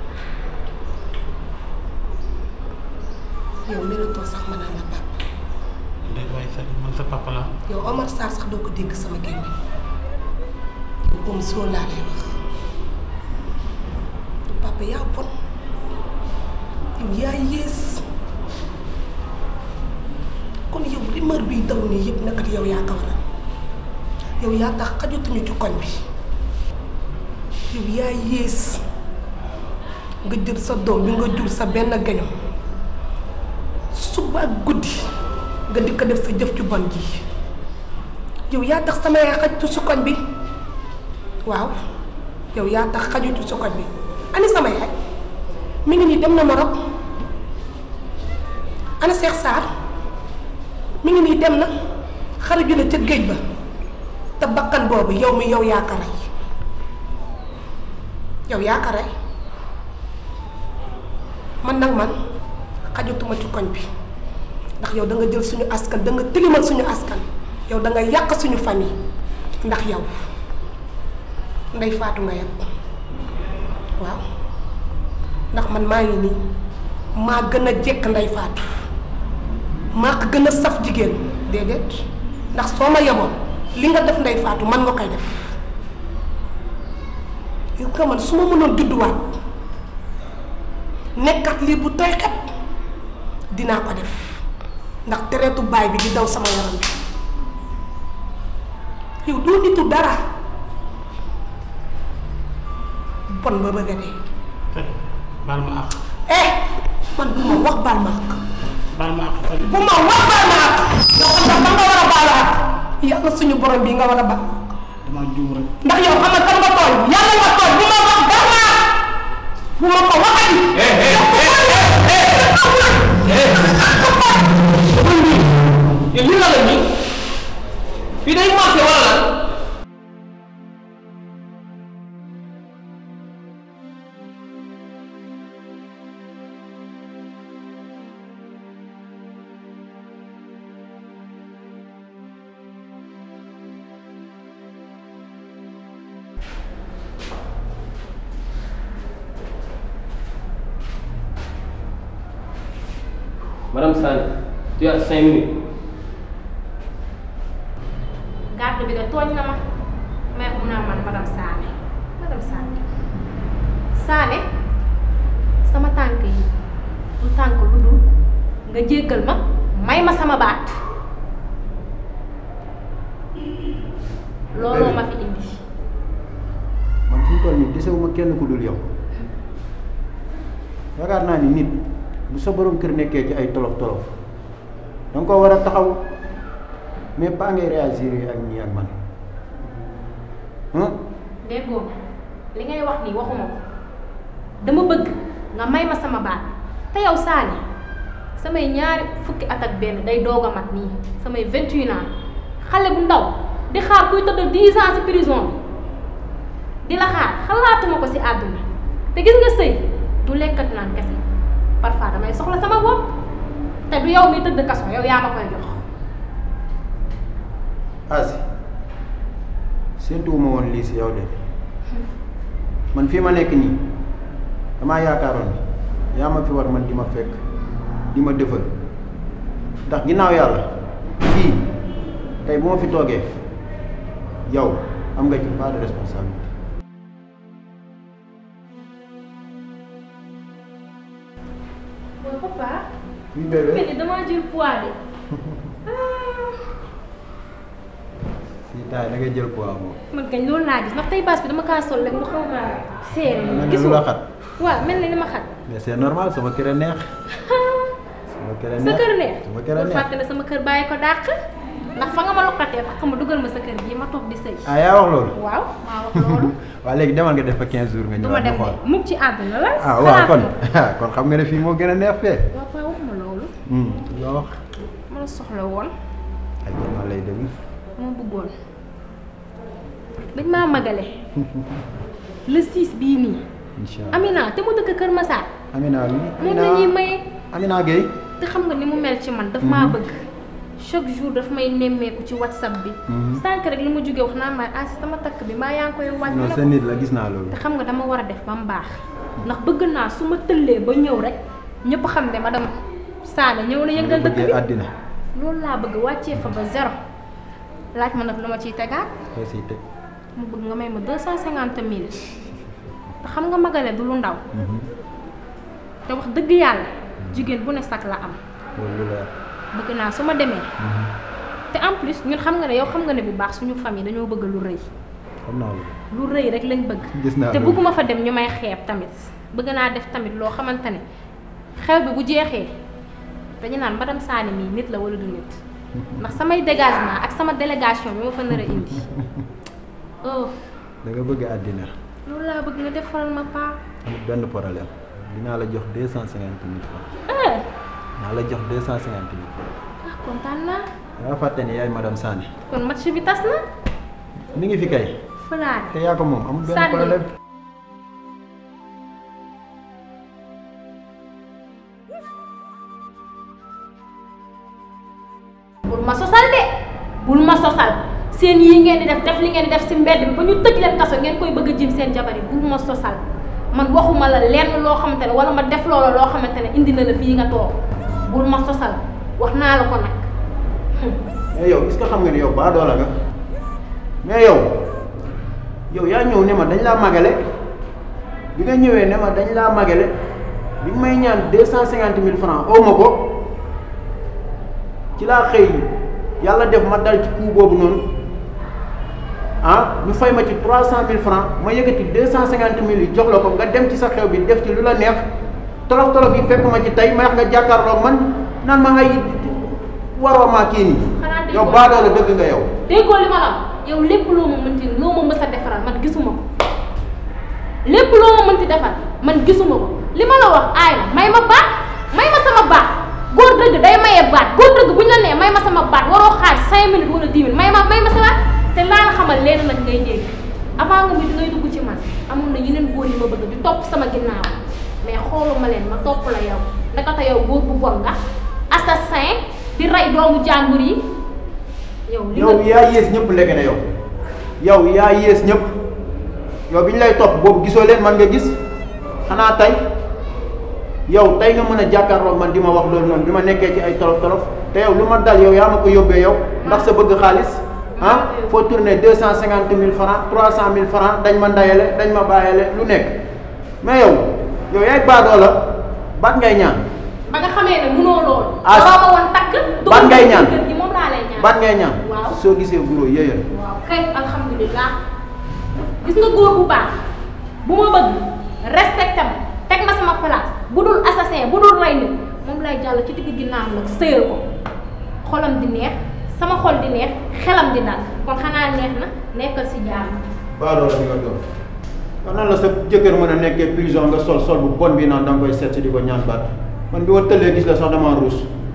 yow méritoo sax ma naan la papa ndey waaye sa man sa papa la yow Omar Sarr sax doo ko dégg sama gémmiñ yow om soo laa lay wax yow papa yaa bon yow yaa yées kon yow rumeur biy daw nii yëpp naka yow yaa ko waral yow yaa tax xajatuñu ci koñ bi yow yaa yées nga jël sa doom bi nga jur sa benn gaño suba ak guddi nga di ko def sa jëf ju bon ji yow yaa tax sama yaay xajtu su koñ bi waaw yow yaa tax xajutu su koñ bi ani sama yaay mi ngi nii dem na Maroc ana Cheikh Sarr mi ngi nii dem na xaraju na ca géej ba te bakkan boobu yow mi yow yaa ko rey yow yaa ko rey man nag man xajatuma ci koñ bi ndax yow da nga jël suñu askan da nga tilimal suñu askan yow da nga yàq suñu famille ndax yow ndey faatu nga yàq waaw ndax man maa ngi nii maa gën a jekk ndey faatu maa ko gën a saf jigéen déedéet ndax soo ma yeboon li nga def ndey faatu man nga koy def yow nga man su ma mënoon judduwaat nekkat lii bu tooy xet dinaa ko def ndax tereetu baay bi di daw sama yaram bi yow doo nitu dara bon ba bëgg a dee baal ma àq eh man bu ma wax baal ma àq baal ma àq bu ma wax baal ma àq yow xam nga kan nga war a baal àq yàlla suñu borom bi nga war a baal dama juum rek ndax yow xam nga kan nga tooñ yàlla nga tooñ bu ma wax baal ma àq bu ma ko waxati li la la nii fii day marché wala lan Madame Sane, tu as cinq minutes. garde bi de tooñ na ma mais mu naa man madame Sané madame Sané Sané sama tànk yi du tànk lu dul nga jéggal ma may ma sama baat looloo ma fi indi man fi mu toll nii desewuma kenn ku dul yow yaakaar naa ni nit bu sa borom kër nekkee ci ay tolof tolof danga ko war a taxaw mais pas ngay réagir ak ñii ak man ah déggoo li ngay wax nii waxuma ko dama bëgg nga may ma sama baat te yow Saly samay ñaari fukki at ak benn day doog a mat nii samay 21 ans xale bu ndaw di xaar kuy tëdd 10 ans ci prison bi di la xaar xalaatuma ko ci àdduna te gis nga sëy du lekkat naan kese parfois damay soxla sama bopp te du yow mi tëdd kaso yow yaa ma koy jox Asi séentuwuma woon lii si yow de man fii ma nekk nii damaa yaakaaroon ni yaa ma fi war man di ma fekk di ma defal ndax ginnaaw yàlla fii tey bu ma fi toogee yow am nga ci part de responsabilité mooy papa oui bébé mel ni damaa jël poids de fii taay da ngay jël poids moom man kañ loolu laa gis ndax tey baas bi dama kaa sol rek mu xaw maa seere mel nii ni lu la xat waaw mel na ni ma xat mais c'est normal sama kër a neex sama kër a neex sa kër neex sama kër a bul neex fàtte ne sama kër bàyyi ko dàq ndax fa nga ma lokkatee tax ma dugal ma sa kër gii ma toog di sëy ah yaa wax loolu waaw maa wax loolu waaw léegi demal nga def fa 15 jours nga du ma ñëwaat dem ñu de xool mukk ci àdduna la ah waaw kon kon xam nga ne fii moo gën a neex fee waaw paa waxuma loolu loo wax ma la soxla woon ay ma lay déglu ma bëggoon dañ maa magale le 6 bii nii incha allah Amina te mu dëkk Kër Massar Amina wi moom la ñuy maye Amina Gueye te xam nga ni mu mel ci man daf maa bëgg chaque jour daf may nemmeeku ci whatsapp bi sànq rek li ma jógee wax naa ma ah sama takk bi maa yaa ngi koy wàññi non ne sa ko nit la gis naa loolu te xam nga dama war a def ba mu baax ndax bëgg naa su ma tëllee ba ñëw rek ñëpp xam ne madame Sané ñëw na yëngal dëkk bëggee bi àddina loolu laa bëgg wàccee fa ba zéro laaj ma nag lu ma ciy tegaat koo siy teg mu bëgg nga may ma deux cent cinquante mille te xam nga magale du lu ndaw te wax dëgg yàlla jigéen bu ne sax la am loolu lu leer bëgg naa su ma demee te en plus ñun xam nga ne yow xam nga ne bu baax suñu famille dañoo bëgg lu rëy xam naa loolu lu rëy rek lañ bëgg gis naa te loolu. bëgguma fa dem ñu may xeeb tamit bëgg naa def tamit loo xamante ne xew bi bu jeexee dañu naan madame Sané mii nit la wala du nit ndax samay dégagement ak sama délégation bi ma fa nar a indi oh da nga bëgg àddina loolu laa bëgg nga defaral ma paa amul benn problème dinaa la jox deux cent cinquante mille francs ah dinaa la jox deux cent cinquante mille ah kontaan naa yaa fàtte ni yaay madame Sané kon match bi tas na mi ngi fi kay fëlaat te yaa ko moom amul benn Sànni. problème bul ma sosal de bul ma sosal seen yii ngeen di def def li ngeen di def si mbedd bi ba ñu tëj leen kaso ngeen koy bëgg a jim seen jabar yi bul ma sosal man waxuma la lenn loo xamante ne wala ma def loola loo xamante ne indi na la fii nga toog bul ma sosal wax naa la ko nag mais yow est-ce que xam nga ni yow baadoola nga mais yow yow yaa ñëw ne ma dañ laa magale bi nga ñëwee ne ma dañ laa magale bi may ñaan deux cent cinquante mille francs aw ma ko ci laa xëy yàlla def ma dal ci coup boobu noonu ah ñu fay ma ci trois cent mille francs ma yëkkati deux cent cinquante mille yi jox la ko nga dem ci sa xew bi def ci lu la neex tolof tolof yi fekk ma ci tey ma wax nga jàkkaarloog man naan ma ngay waroo maa kii nii xanaa déggoo yow baadoola dëgg nga yow déggoo li ma la wax yow lépp loo ma mënti loo ma mës a defaral man gisuma ko lépp loo ma mënti defar man gisuma ko li ma la wax aay na may ma baat may ma sama baat góor dëgg day maye baat góor dëgg bu ñu la nee may ma sama baat waroo xaar cinq minutes wala dix minutes may ma may ma sa baat te laa la xamal leen nag ngay dégg avant nga mi di ngay dugg ci man amoon na yeneen góor yi ma bëgg di topp sama ginnaaw mais xooluma leen ma topp la yow ndakata yow góor bu bon nga assassin di rey doomu jàmbur yi yow li yow yaa yées ñëpp ndeke ne yow yow yaa yées ñëpp yow bi ñu lay topp boobu gisoo leen man nga gis xanaa tey yow tey nga mën a jàkkaarloog man di ma wax loolu noonu bi ma nekkee ci ay tolof tolof te yow lu ma dal yow yaa ma ko yóbbee yow ndax sa bëgg xaalis ah foo tourné deux cent cinquante mille francs trois cent mille francs dañ ma ndayale dañ ma bàyyale lu nekk mais yow yow yaay baadoo la baat ngay ñaan ba nga xamee ne mënoo loolu. Ah, waroo ma woon takk. ban ngay ñaan kër gi moom laa lay ñaan. baat ngay ñaan waaw soo gisee guro yéyal waaw kay alhamdulilah. gis nga góor bu baax bu ma bëgg respecté ma teg ma sama place bu dul assassin bu dul rey nit moom lay jàll ci digg ginnaaw nag sëyal ko xolam di neex sama xol di neex xelam di dal kon xanaa neex na nekkal si jàmm. baadoo la bi nga doon waaw nan la sa jëkkër mën a nekkee prison nga sol sol bu bon bi naan da nga koy seet si di ko ñaan baat man bi ma tëllee gis la sax dama ruus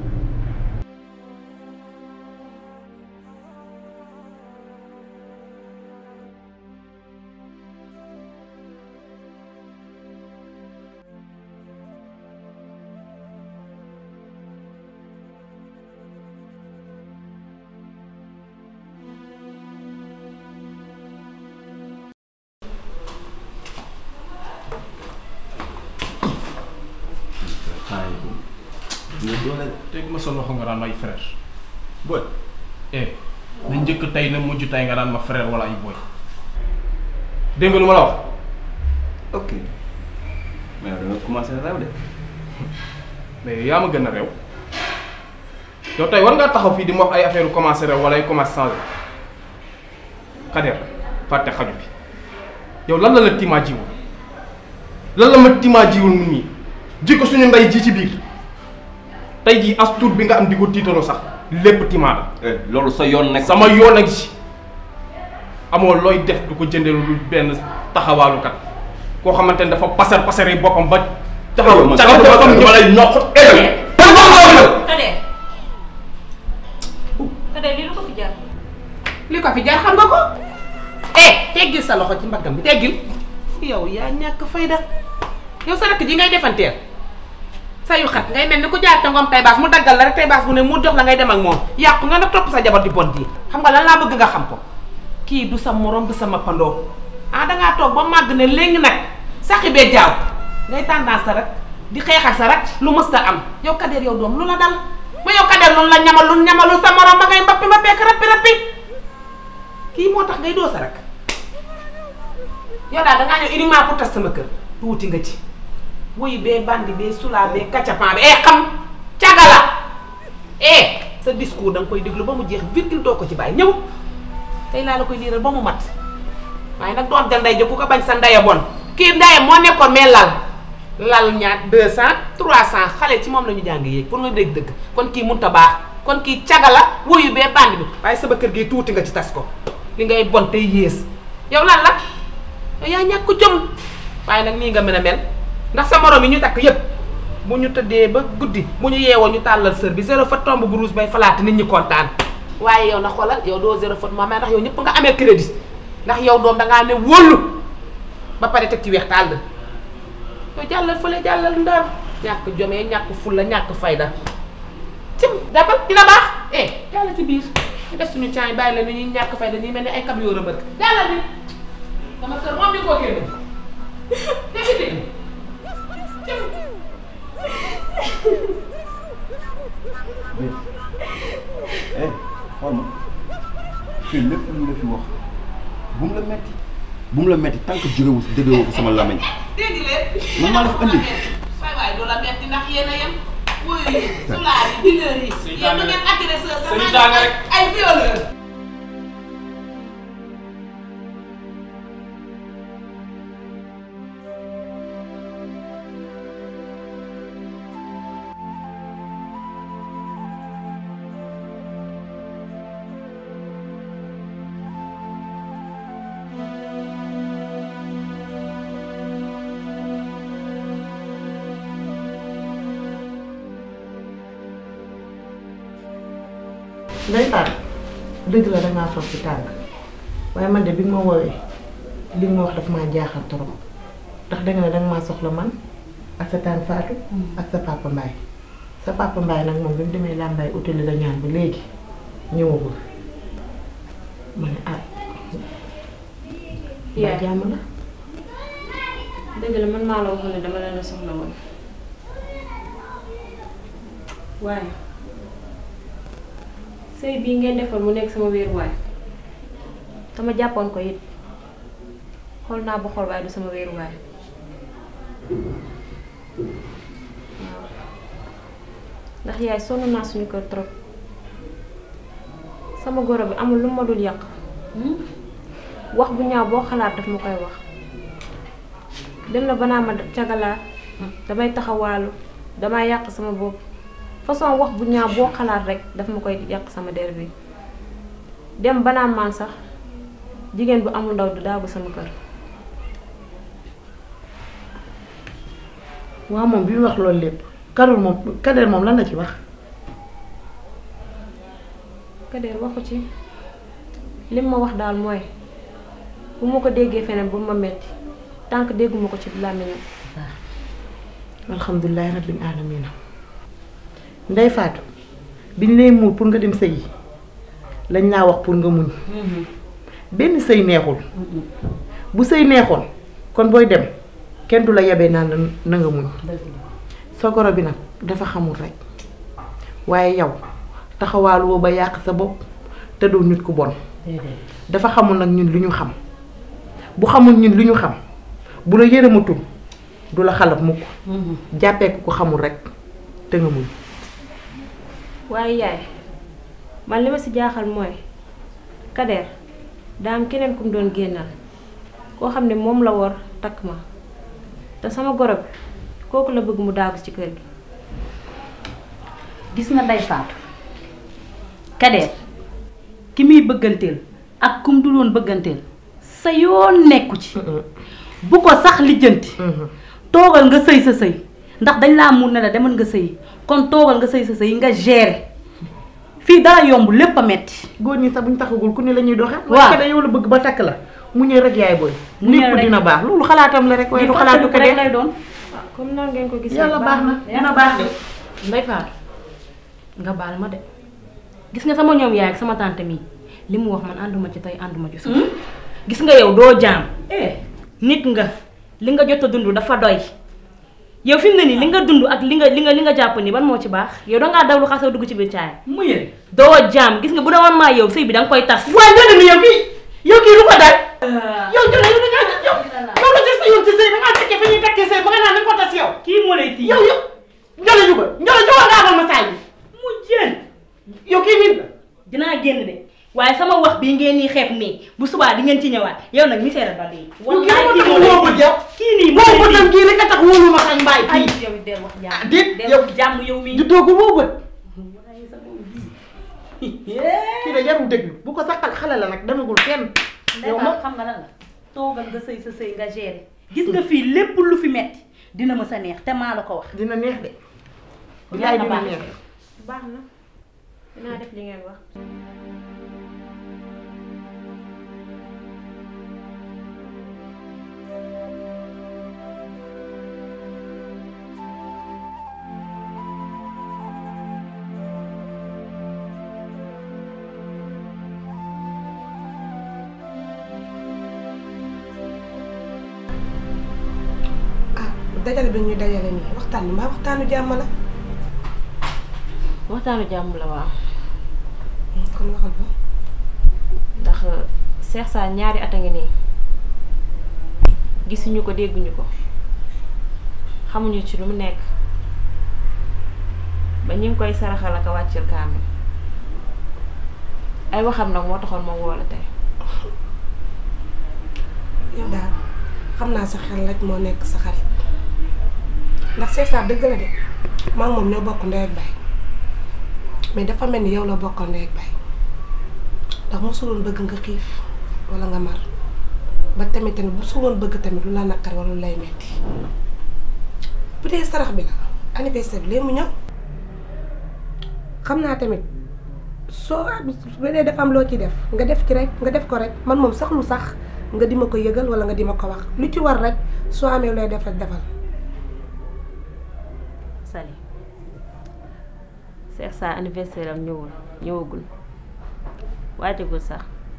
teg ma sa loxo nga daan may frère boy eh na njëkk tey na mujj tey nga daan ma frère wala ay boy dégg nga lu ma la wax ok mais yow da nga commencé réew de. mais yaa ma gën a réew yow tey war ngaa taxaw fii di ma wax ay affaire commencé réew wala ay commencé changé Kader fàtte xaju fi yow lan la la timaa jiwul lan la ma timaa jiwul mun nii ji ko suñu ndey ji ci biir tey jii as tuut bi nga am di ko tiitaloo sax lépp timaa la. loolu sa yoon nekk. sama yoon ak si amoo looy def du ko jëndee lu benn taxawaalukat koo xamante ne dafa pasar pasaree boppam ba. taxaw man cagal sama boppam bopp dama lay noq. Kader Kader lii lu ko fi jar li ko fi jar xam nga ko eh teggil sa loxo ci mbaggam bi teggil yow yaa ñàkk fayda yow sa rakk ji ngay defanteel sa yu xat ngay mel ni ku jaar ca ngoom tay baas mu daggal la rek tay baas bu ne mu jox la ngay dem ak moom yàqu nga nag topp sa jabar di bon ji xam nga lan laa bëgg nga xam ko kii du sa morom du sama pandoo ah dangaa toog ba màgg ne léegi nag saxi bee jaaw ngay tendance sa rek di xeex ak sa rek lu mës ta am yow Kader yow doom lu la dal ba yow Kader loolu la ñamal lu ñamalu sa morom ba ngay mbappi mbappeek rappi rappi kii moo tax ngay doo sa rek yow daal dangaa ñëw uniquement pour tas sama kër tuuti nga ci wuyu bee bandi bee sulaa bee kacapan bi eh xam cagala eh sa discours da nga koy déglu ba mu jeex virgule doo ko ci bàyyi ñëw tey laa la koy liiral ba mu mat waaye nag doon del nday jo ku ko bañ sa ndaya bon kii ndaya moo nekkoon mais lal lal ñaar deux cent trois cent xale ci moom la ñu jàng yéeg pour nga dégg dëgg kon kii munta baax kon kii cagala wuyu bee bandi bi waaye sama kër gi tuuti nga ci tas ko li ngay bon tey yées yow lan la yow yaa ñàkk jom waaye nag nii nga mën a mel ndax sa morom yi ñu takk yépp bu ñu tëddee ba guddi bu ñu yeewoo ñu tàllal sër bi zéro faute tombe bu rouge bay falaate nit ñi kontaan waaye yow na xoolal yow doo zéro faute moom ndax yow ñëpp nga amee crédit ndax yow doom dangaa ne wóolu ba pare teg ci weex tàll yow jàllal fële jàllal ndar ñàkk jomee ñàkk fulla ñàkk fayda cim dabal dina baax eh jàllal ci biir ñu def suñu caay bàyyi la ni ñuy ñàkk fayda ñuy mel ni ay cam yoo rëmbër jàllal bi sama kër moom di koo génne dégg dégg eh xool ma fii lépp lu la fi wax bu mu la metti bu mu la metti tant que jógewu si déggoo ko sama lamañ dégg leen man maa la fa andi waay waay du la metti ndax yéen a yem wuyu yi sulaar yi dealer yi yéen du ngeen agresseur sax Sëñ Tanga rek. ay violeur Ndeye Fatou dëgg la dangaa soog ci tànk waaye man de bi nga ma woowee li nga ma wax daf maa jaaxal trop ndax danga ne danga maa soxla man ak sa tànk Fatou ak sa papa Mbaye sa papa Mbaye nag moom bi mu demee làmbaay utali la ñaan ba léegi ñëwagul ma ne ah yaa ba jàmm la dëgg la man maa la waxoon ne dama leen a soxla woon waaye sëy bii ngeen defoon mu nekk sama wéeruwaay dama jàppoon ko it xool naa ba xool waaye du sama wéeruwaay waaw ndax yaay sonn naa suñu kër trop sama goro bi amul lu ma dul yàq wax bu ñaaw boo xalaat daf ma koy wax dem na ba naa ma cagalaat damay taxawaalu damay yàq sama bopp façon wax bu ñaaw boo xalaat rek daf ma koy yàq sama der bi dem ba naa maan sax jigéen bu amul ndaw du daagu sama kër waaw moom bi mu wax loolu lépp Karol moom Kader moom lan la ci wax Kader waxu ci lim ma wax daal mooy bu ma ko déggee feneen bu ma metti tànk dégguma ko ci làmmiñam alhamdulilahi rabbil alamina ndey faatu biñ lay muur pour nga dem sëyi lañ laa wax pour nga muñ benn sëy neexul bu sëy neexoon kon booy dem kenn du la yebee naan la na nga muñ sa goro bi nag dafa xamul rek waaye yow taxawaalu woo ba yàq sa bopp te doo nit ku bon dafa xamul nag ñun lu ñu xam bu xamul ñun lu ñu xam bu la yërëmatul du la xalab mukk jàppee ko ko xamul rek te nga muñ waaye yaay man li ma ci jaaxal mooy Kader daa am keneen ku mu doon génnal koo xam ne moom la war takk ma te sama goro bi kooku la bëgg mu daagu ci kër gi gis nga Ndeye Fatou Kader ki muy bëgganteel ak kum du doon bëgganteel sa yoon nekku ci bu ko sax lijjanti toogal nga sëy sa sëy ndax dañ laa mun ne la demal nga sëy kon toogal nga sëy sa sëy nga gérer fii dara yomb lépp a metti góor ñi sax buñ taxagul ku ne la ñuy doxe waaw waaye yow la bëgg ba takk la mu ñëw rek yaay booy Mu ñëw lépp rek. dina baax loolu xalaatam la rek waaye du Lii xalaatu ko fàttaliku rek de lay doon comme nan ngeen ko gisee yàlla baax na dina baax de Ndey Faatu nga baal ma de gis nga sama ñoom yaay ak sama tante mii li mu wax man ànduma ci tey ànduma ci suba gis nga yow doo jaam nit nga li nga jot a dund dafa doy yow fi mu ne nii li nga dund ak li nga li nga li nga jàpp ni ban moo ci baax yow dangaa daw lu xasoo dugg ci biir caaya mu yële doo jaam gis nga bu doon maa yow sëy bi danga koy tas waaye njëriñ ni yow kii yow kii lu ko dal yow jëlee yow dangaa yow yow la des yow ci sëy da ngaa fekkee fi ñuy takkee sëy ba nga naan dañ ko tas yow kii moo lay tii yow yow njëla juga njëla juga nga amal ma saay bi mu jën yow kii nit la dinaa génn de waaye sama wax bii ngeen nii xeeb nii bu subaa di ngeen ci ñëwaat yow nag mi seetal ba lii yow kii moo tax woo ma jàpp kii nii woo ma tam kii rek a tax wóolu ma sañ mbaay ay kii yow del wax jàmm déet del yow wax jàmm yow mii juddoo ko woo bët kii de jarul déglu bu ko sax xale la nag demagul fenn yow Ndeye ma Fatou xam nga lan la toogal nga sëy sa sëy nga gérer gis nga fii lépp lu fi metti dina ma sa neex te maa la ko wax dina neex de Yàlla bilaay dina baax neex baax na dinaa def li ngeen wax dajale bi ñuy dajale nii waxtaan bi mbaa waxtaanu jàmm la waxtaanu jàmm la waaw kon waxal ba ndax Cheikh Sarr ñaari at a ngi nii gisuñu ko dégguñu ko xamuñu ci lu mu nekk ba ñu ngi koy saraxal ak a wàccil kaamil ay waxam nag moo taxoon ma woo la tey yow daal xam naa sa xel rek moo nekk sa xarit ndax Cheikh Sarr dëgg la de maa ngi moom ñoo bokk ndey ak baay mais dafa mel ni yow la bokkal ndey ak baay ndax mosuloon bëgg nga xiif wala nga mar ba tamit tamit mosuloon bëgg tamit lu la naqar wala lu lay metti bu dee sarax bi la anniversaire bi léegi mu ñëw xam naa tamit soo bu dee dafa am loo ci def nga def ci rek nga def ko rek man moom sax lu sax nga di ma ko yëgal wala nga di ma ko wax lu ci war rek soo amee looy def rek defal Sali Cheikh Sarr anniversaire am ñëwul ñëwagul waajagul sax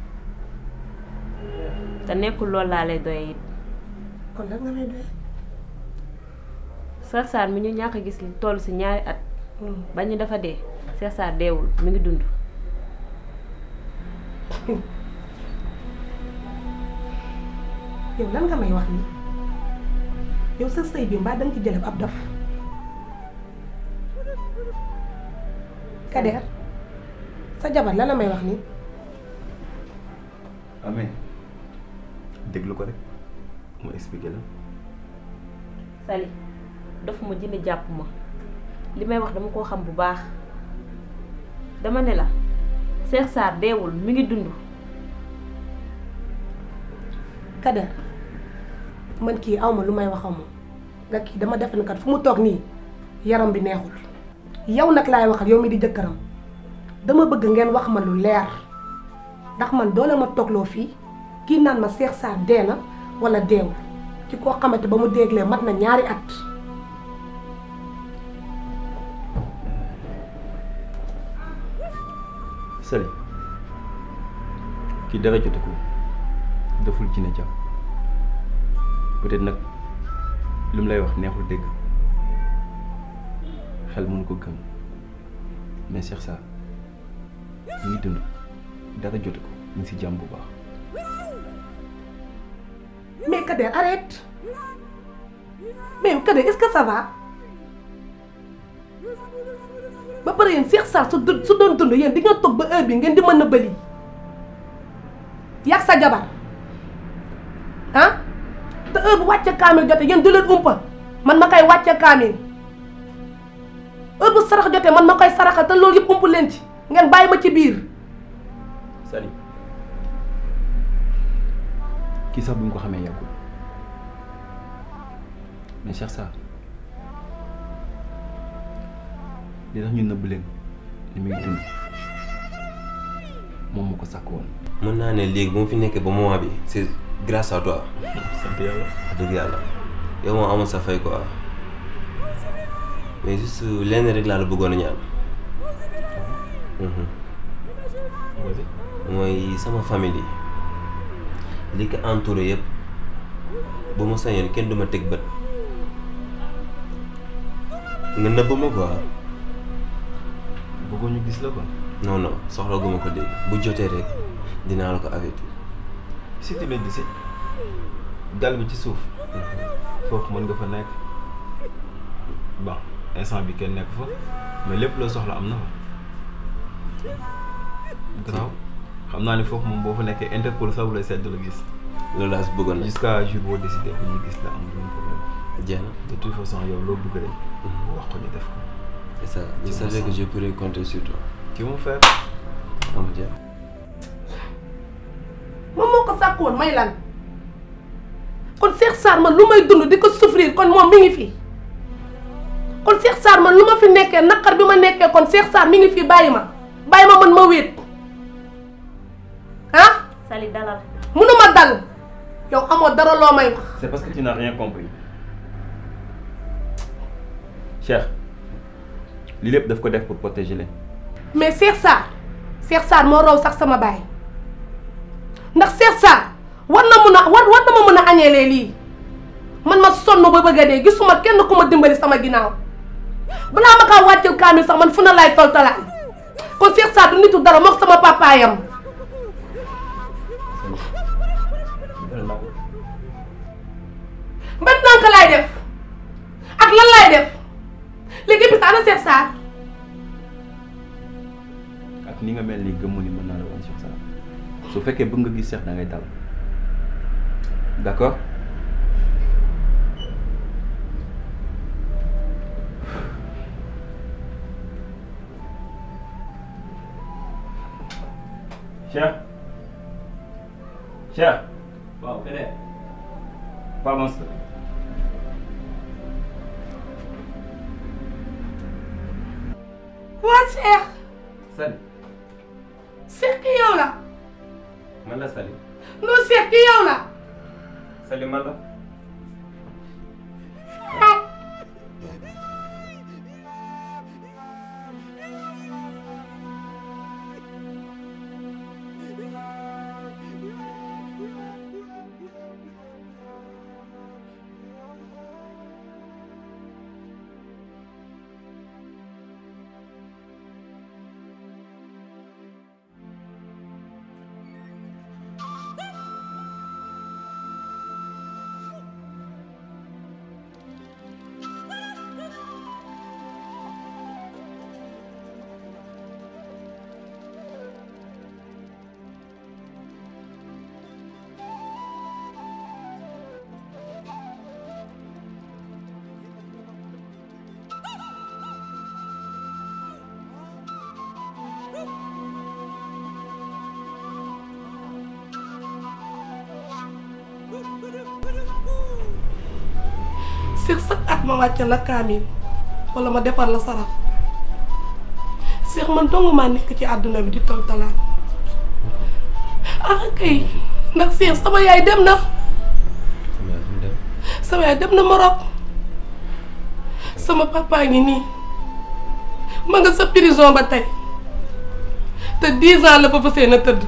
te nekkul loolu laa lay doye it kon lan nga may doy Cheikh Sarr mi ñu ñàkk a gis li toll si ñaari at ba ñu dafa dee Cheikh Sarr deewul mi ngi dund yow lan nga may wax nii yow sa sëy bi mbaa danga ci jëleb ab dof Kader sa jabar lan la may wax nii amee déglu ko rek mu expliqué la Sali dofuma jinne jàpp ma li may wax dama koo xam bu baax dama ne la Cheikh Sarr deewul mi ngi dund Kader man kii awma lu may wax a moom nga kii dama defe ne kat fu mu toog nii yaram bi neexul yow nag laay waxal yow mi di jëkkëram dama bëgg ngeen wax ma lu leer ndax man doole ma toogloo fii kii naan ma Cheikh Sarr dee na wala deewul ci koo xamante ba mu déeglee mat na ñaari at Sali kii dara jotu ko deful ci ne jàpp peut-être nag lu mu lay wax neexul dégg xel mënu ko gëm mais Cheikh Sarr mu ngi dund dara jotu ko mu ngi si jàmm bu baax. mais Kader arrête mais Kader est-ce que ça va ba pare yéen Cheikh Sarr su du- su doon dund yéen di nga toog ba heure bi ngeen di mën a bëli yàq sa jabar ah te heure bu wàcce kaamil jote yéen du leen umpa man ma koy wàcce kaamil heure bu sarax jotee man ma koy saraxal te loolu yëpp umpu leen ci ngeen bàyyi ma ci biir Sali kii sax bu ñu ko xamee yàggul mais Cheikh Sarr li tax ñu nëbb leen ni muy dund moom moo ko sàkk woon. mën naa ne léegi bu ma fi nekkee ba moment bi c'est grâce à toi. sant yàlla. wax dëgg yàlla yow moom amul sa fay quoi mais juste lenn rek laa la bëggoon a ñaan. mooy sama famille yi li ko entouré yëpp bu ma sañoon kenn du ma teg bët nga nëbb ma quoi. bëggoon ñu gis la quoi. non non soxla gu ma ko dégg bu jotee rek dinaa la ko avertir. si tu le dis dal bi ci suuf foofu mën nga fa nekk bon instant bi kenn nekk fa mais lépp loo soxla am na fa garaaw xam naa ne foofu moom boo fa nekkee Interpol sax bu lay sedd la gis. loolu laa si bëggoon jusqu'à jour boo décidé bu ñu gis la amul benn problème. jeex na de toute façon yow loo bëgg rek. wax ko ñu def ko. c'est ça je savais que je pourrais compter sur toi. tu mon frère. am jeex. moom moo ko sàkk woon may lan kon Cheikh Sarr man lu may dund di ko souffrir kon moom mi ngi fi kon Cheikh Sarr man lu ma fi nekkee naqar bi ma nekkee kon Cheikh Sarr mi ngi fi bàyyi ma bàyyi ma man ma wéet ah Sali dalal munuma dal yow amoo dara loo may wax c'est parce que tu n'as rien compris Cheikh lii lépp daf ko def pour protéger leen. mais Cheikh Sarr Cheikh Sarr moo raw sax sama baay ndax Cheikh Sarr war na mun a war war na ma mën a añeelee lii man ma sonn ba bëgg a dee gisuma kenn ku ma dimbali sama ginnaaw balaa ma kaa wàccel kaamil sax man fu na laay toltalaan kon Cheikh Sarr du nitu dara mook sama papaayam ban nànk laay def ak lan laay def léegi bis ana Cheikh Sarr ak ni nga mel nii gëmmu ni mën naa la woon Cheikh Sarr su fekkee bëgg nga gis Cheikh da ngay dal d'accord Cheikh Cheikh waaw keneen pardon waa Cheikh Sali Cheikh ki yow la man la Sali non Cheikh ki yow la Sali man la Cheikh sax at ma wàcce la kaamil wala ma defar la sarax Cheikh man dong maa nekk ci àdduna bi di tol talaan ah kay ndax Cheikh sama yaay dem na sama yaay dem na Maroc sama papa ngi nii ma nga sa prison ba tey te dix ans la fa fa seen a tëdd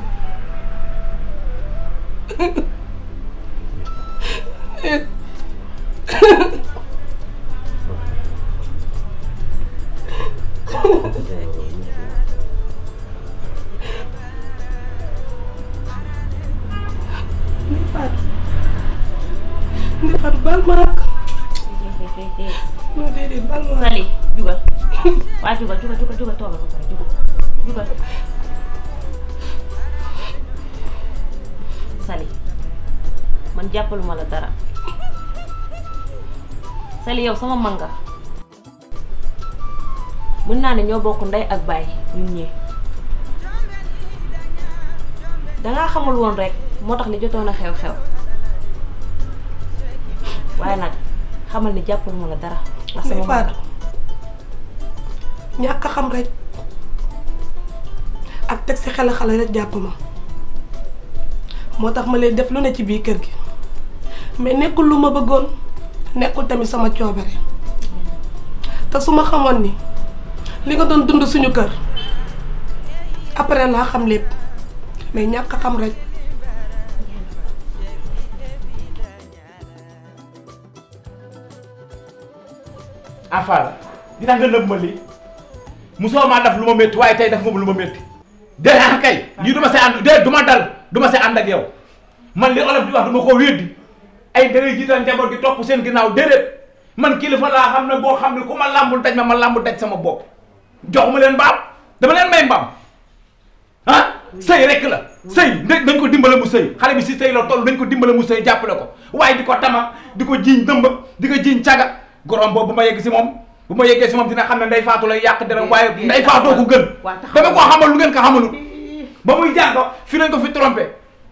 ni Fatou baal ma ak non déedéet baal ma Sali jugal waa jugal jugal jugal jugal toogal ba pare jugal jugal Sali man jàppaluma la dara Sali yow sama mag nga mën naa ne ñoo bokk ndey ak baay ñun ñii dangaa xamul woon rek moo tax li jotoon a xew-xew waaye nag xamal ni jàppaluma la dara ndax sama mag nga. ñàkk a xam rek ak teg si xel xale rek jàpp ma moo tax ma lay def lu ne ci biir kër gi mais nekkul lu ma bëggoon nekkul tamit sama coobare te su ma xamoon ni li nga doon dund suñu kër après laa xam lépp mais ñàkk a xam rek Afal dina nga nëb ma lii musoo maa def lu ma métti waaye tey def nga lu ma métti dee ah kay lii du ma see ànd dee du ma dal du ma see ànd ak yow man li olof di wax du ma ko wéddi ay dangay jiital njaboot gi topp seen ginnaaw déedéet man kilifa laa xam ne boo xam ne ku ma làmbul daj ma ma làmbul daj sama bopp jox ma leen mbaam dama leen may mbaam ah sëy rek la sëy nañ nañ ko dimbale mu sëy xale bi si sëy la toll nañ ko dimbale mu sëy jàppale ko waaye di ko tama di ko jiiñ dëmb di ko jiiñ caga gorom boobu bu ma yegg si moom bu ma yeggee si moom dina xam ne nday faatu lay yàq dara waaye nday faatoo ko gën dama koo xamal lu ngeen ko xamalu ba muy jàng fi lañ ko fi trompé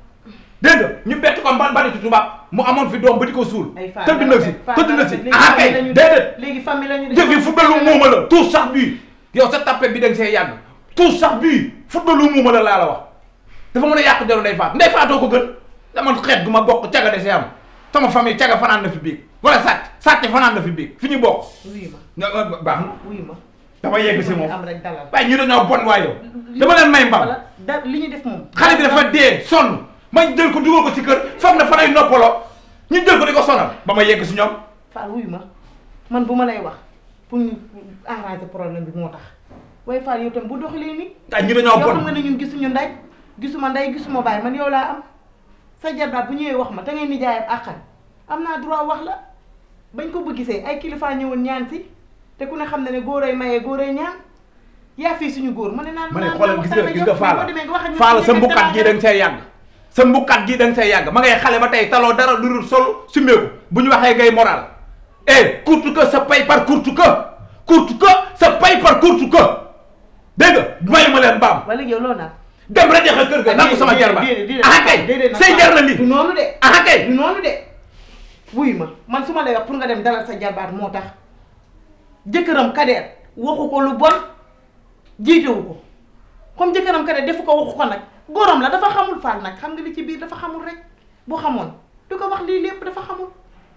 dégg nga ñu bett ko ban baritu tubaab mu amoon fi doom ba di ko suul tëdd na si tëdd na si ah kay déedéet léegi famille lañu jëf yi football lu muuma la tout sax bii yow sa tapet bi da nga see yàgg tout sax bii football lu muuma la laa la wax dafa mën a yàq deru nday faat nday faatoo ko gën dama xeet gu ma bokk caga de see am sama famille caga fanaan na fi biig wala sàcc sàcc fanaan na fi biig fi ñu bokk wuyu ma nga baax na wuyu ma dama yegg si moom am rek dalal waaye ñu dañoo bon waaye yow dama leen may mbam wala da li ñu def moom xale bi dafa dee sonn ma jël ko dugal ko ci kër foog na fanay noppaloo ñu jël ko di ko sonal ba ma yegg si ñoom Fall wuyu ma man bu ma lay wax pour ñu arranger problème bi moo tax waaye Fall yow tam bu doxalee nii ah ñu dañoo yow bon xam nga ne ñun gisuñu nday gisuma nday gisuma baay man yow laa am sa jarbaat bu ñëwee wax ma te ngay nijaayam àqan am naa droit wax la bañ ko bëgg gisee ay kilifa ñëwoon ñaan si te ku ne xam na ne góoray mayee góoray ñaan yaa fii suñu góor ma ne naan ma ne naan xoolal naan gis waxtaan nga ak gis yow, nga faala boo demee nga wax ak ñun faala ci sa nekk mbukkat gii da nga see yàgg sa mbukkat gii da nga see yàgg ma ngay xale ba tey taloo dara lu dul sol sumeeku bu ñu waxee ngay moral eh courte que sa pay par courte que courte que sa pay par courte que dégg nga mayu ma leen mbaam wala yow loolu nag dem rek jaxe kër ga nangu sama jarba ah kay say jar na lii du noonu de ah kay du noonu de wuy ma man su ma lay wax pour nga dem dalal sa jarbaat moo tax jëkkëram kadeer waxu ko lu bon jiitewu ko comme jëkkëram kadeer defu ko waxu ko nag góoram la dafa xamul faal nag xam nga li ci biir dafa xamul rek bu xamoon du ko wax lii lépp dafa xamul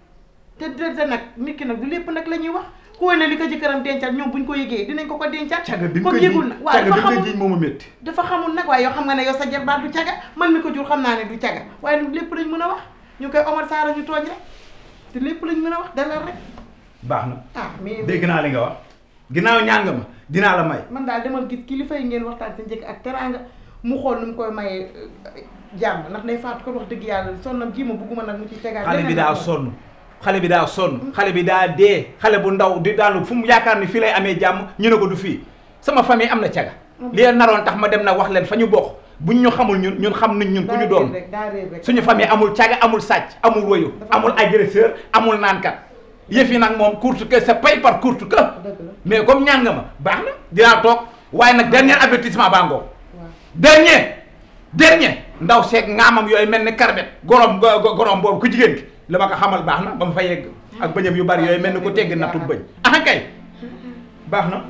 te te nag nit ki nag du lépp nag la ñuy wax ku ne li ko jëkkëram dencal ñoom buñ ko yëgee dinañ ko ko dencal caga bi comme yëgul nag waaw caga dafa bi nga xamul jiñ moomu métti dafa xamul nag waaye yow xam nga ne yow sa jarbaat du caga man mi ko jur xam naa ne du caga waaye lu lépp lañ mën a wax ñu koy Omar Sarr ñu tooñ rek te lépp lañ mën a wax dalal rek baax na ah mais dégg naa li nga wax ginnaaw ñaan nga ma dinaa la may man daal demal gis kilifa yi ngeen waxtaan sa njëkk ak teraanga mu xool nu mu koy mayee jàmm ndax day faatu ko wax dëgg yàlla sonnam ji ma bugguma nag mu ci tegaat xale bi leneen daa nag. sonn xale bi daa sonn xale bi daa dee xale bu ndaw di daanu fu mu yaakaar ni fii lay amee jàmm ñu ne ko du fii sama famille am na caga li leen naroon tax ma dem na wax leen fa ñu bokk buñ ñu xamul ñun ñun xam nañ ñun ku ñu daa réer doon rek daa réer rek suñu famille amul caga amul sàcc amul woyu amul agresseur amul naankat yëf yi nag moom courte que c'est pay par courte que mais comme ñaan nga ma baax na dinaa toog waaye nag dernier avertissement baa ngoo dernier dernier ndaw seeg ngaamam yooyu mel ni karbet gorom go- gorom boobu ku jigéen ki la ma ko xamal baax na ba mu fa yegg ak bëñam yu bari yooyu mel ni ko tegg nattu bëñ ah kay baax na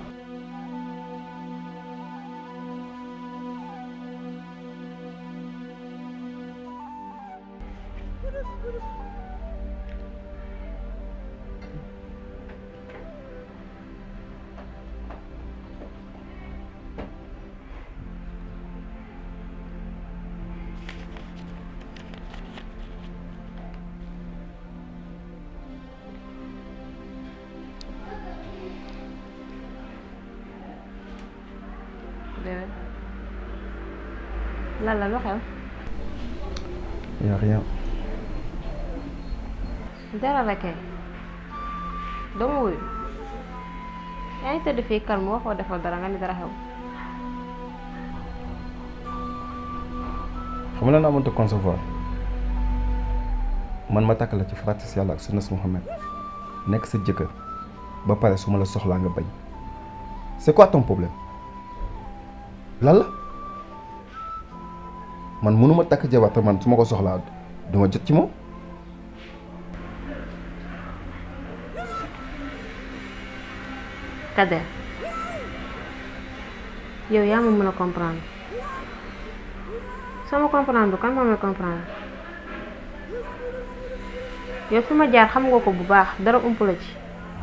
bébé lan la lu xew y a rien dara la kay dama wuyu yaa ngi tëdd fii calme waxoo defal dara nga ni dara xew xam nga lan laa mënta concevoir man ma takk la ci faratis yàlla ak sunnas Muhammad nekk sa jëkkër ba pare su ma la soxlaa nga bañ c'est quoi ton problème lan la man mënuma takk jabar te man su ma ko soxlaa duma jot ci moom Kader yow yaa ma mën a comprendre soo ma comprendre kan moo may comprendre yow fi ma jaar xam nga ko bu baax dara ump la ci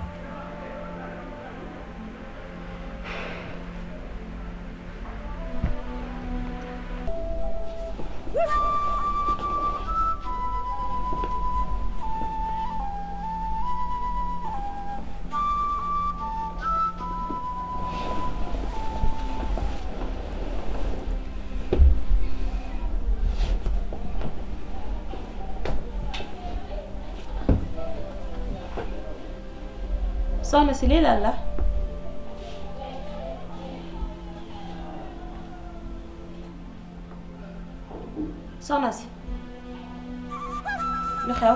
soxna si lii lan la soxna si lu xew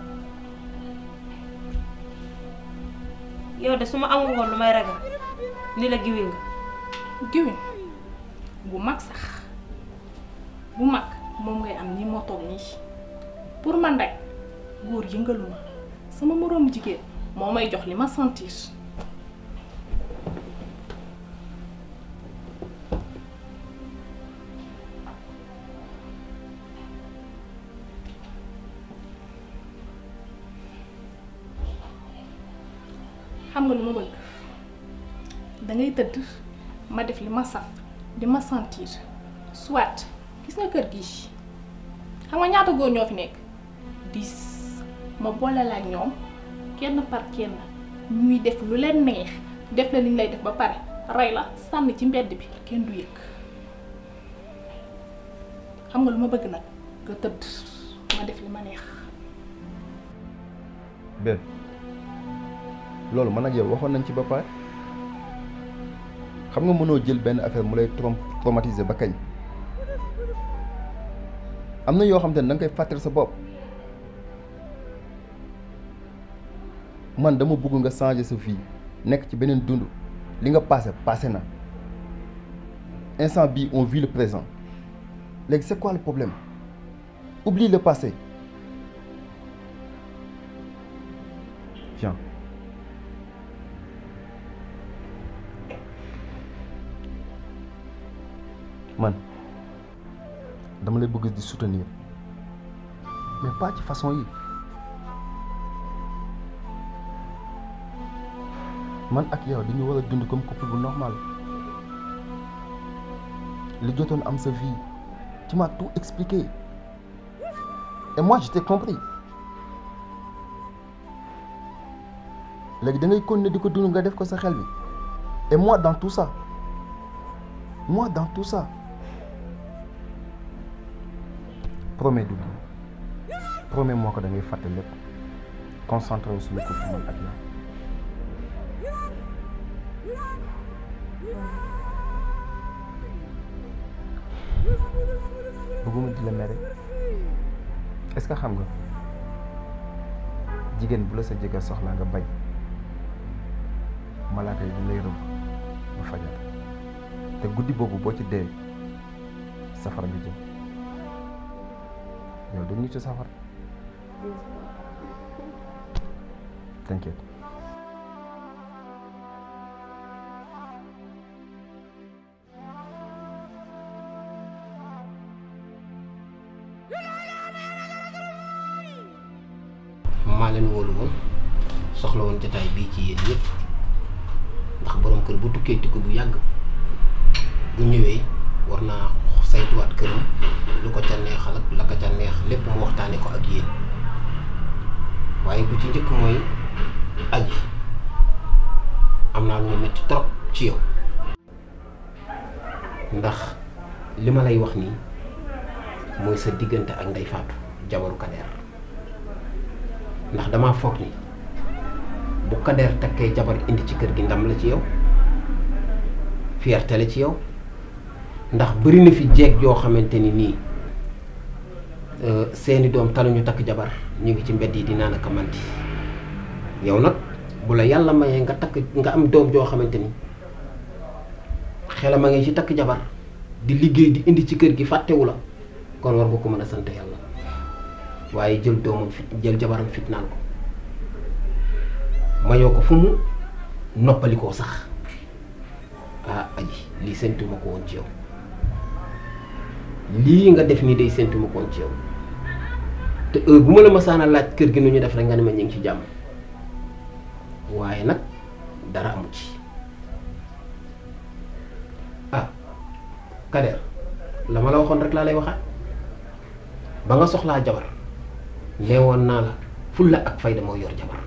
yow de su ma amul woon lu may ragal ni la giwi nga giwin bu mag sax bu mag moom ngay am ni moo toog nii pour man rek góor yëngalu ma sama moroomu jigéen moo may jox li ma sentir xam nga lu ma bëgg dangay tëdd ma def li ma saf di ma sentir soit gis nga kër gi xam nga ñaata góor ñoo fi nekk dix ma boole la ak ñoom kenn par kenn ñuy def lu leen neex def la li ñu lay def ba pare rey la sànni ci mbedd bi kenn du yëg xam nga lu ma bëgg nag nga tëdd ma def li ma neex benn loolu man ak yow waxoon nañ ci ba pare xam nga mënoo jël benn affaire mu lay trom traumatiser ba kañ am na yoo xam te ne da nga koy fàttali sa bopp man dama bëgg nga changer sa vie nekk ci beneen dund li nga passé passé na instant bii on vit le présent léegi c'est quoi le problème oublie le passé viens man dama lay bëgg di soutenir mais pas ci façon yi man ak yow dañu war a dund comme couple bu normal li jotoon am sa vie tu m'as tout expliqué et moi je t'ai compris léegi da ngay continuer di ko dund nga def ko sa xel bi et moi dans tout ça moi dans tout ça promets d'oublier promets moo ko da ngay fàtte lépp concentré wu suñu couple man ak yow bëgguma di la mere est-ce que xam nga jigéen bu la sa jëkkër soxla nga bañ malaaka yi bu lay rëbb ba fajar te guddi boobu boo ci dee safara nga jëm yow du nitu safara t'inquiète maa leen wóolu woon soxla woon jotaay bii ci yéen ñëpp ndax borom kër bu tukkee tukki bu yàgg bu ñëwee war naa saytuwaat këram lu ko ca neexal ak la ko ca neex lépp mu waxtaane ko ak yéen waaye bu ci njëkk mooy aji am naa lu ma metti trop ci yow ndax li ma lay wax nii mooy sa diggante ak Ndey Faatu jabaru Kader ndax damaa foog ni bu Kader takkee jabar indi ci kër gi ndam la ci yow fierté la ci yow ndax bëri na fi jeeg yoo xamante ni nii seeni doom taluñu takk jabar ñu ngi ci mbedd yi di naan ak a mandi yow nag bu la yàlla mayee nga takk nga am doom joo xamante ni xelam a ngi ci takk jabar di liggéey di indi ci kër gi fàttewu la kon war nga ko mën a sant yàlla waaye jël doomam fit jël jabaram fitnaan ko mayoo ko fu mu noppalikoo sax ah aji lii séntuma ko woon ci yow lii nga def nii day séntuma ko woon ci yow te heure bu ma la masaana laaj kër gi nu ñu def rek nga ne ma ñu ngi ci jàmm waaye nag dara amu ci ah Kader la ma la waxoon rek laa lay waxaat ba nga soxlaa jabar neewoon naa la fulla ak fayda moo yor jabar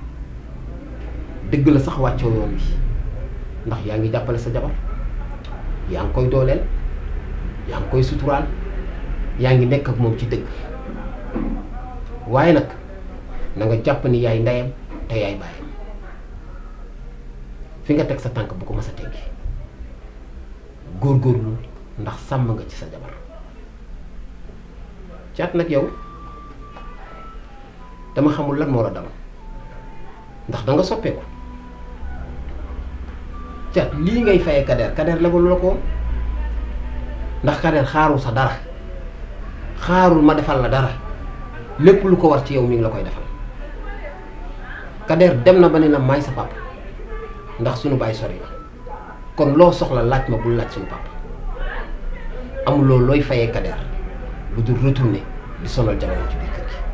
dëgg la sax wàccoo yoon wi ndax yaa ngi jàppale sa jabar yaa ngi koy dooleel yaa ngi koy suturaal yaa ngi nekk ak moom ci dëgg waaye nag na nga jàpp ni yaay ndeyam te yaay bàyyam fi nga teg sa tànk bu ko mës a teggi góorgóorlu ndax sàmm nga ci sa jabar caat nag yow dama xamul lan moo la dal ndax da nga soppeeku caat lii ngay fayee Kader Kader lebalu la ko woon ndax Kader xaarul sa dara xaarul ma defal la dara lépp lu ko war ci yow mi ngi la koy defal Kader dem na ba ne la maay sa papa ndax suñu baay sori na kon loo soxla laaj ma bul laaj suñu papa amuloo looy fayee Kader lu dul retourner di sonal jamono ci biir kër gi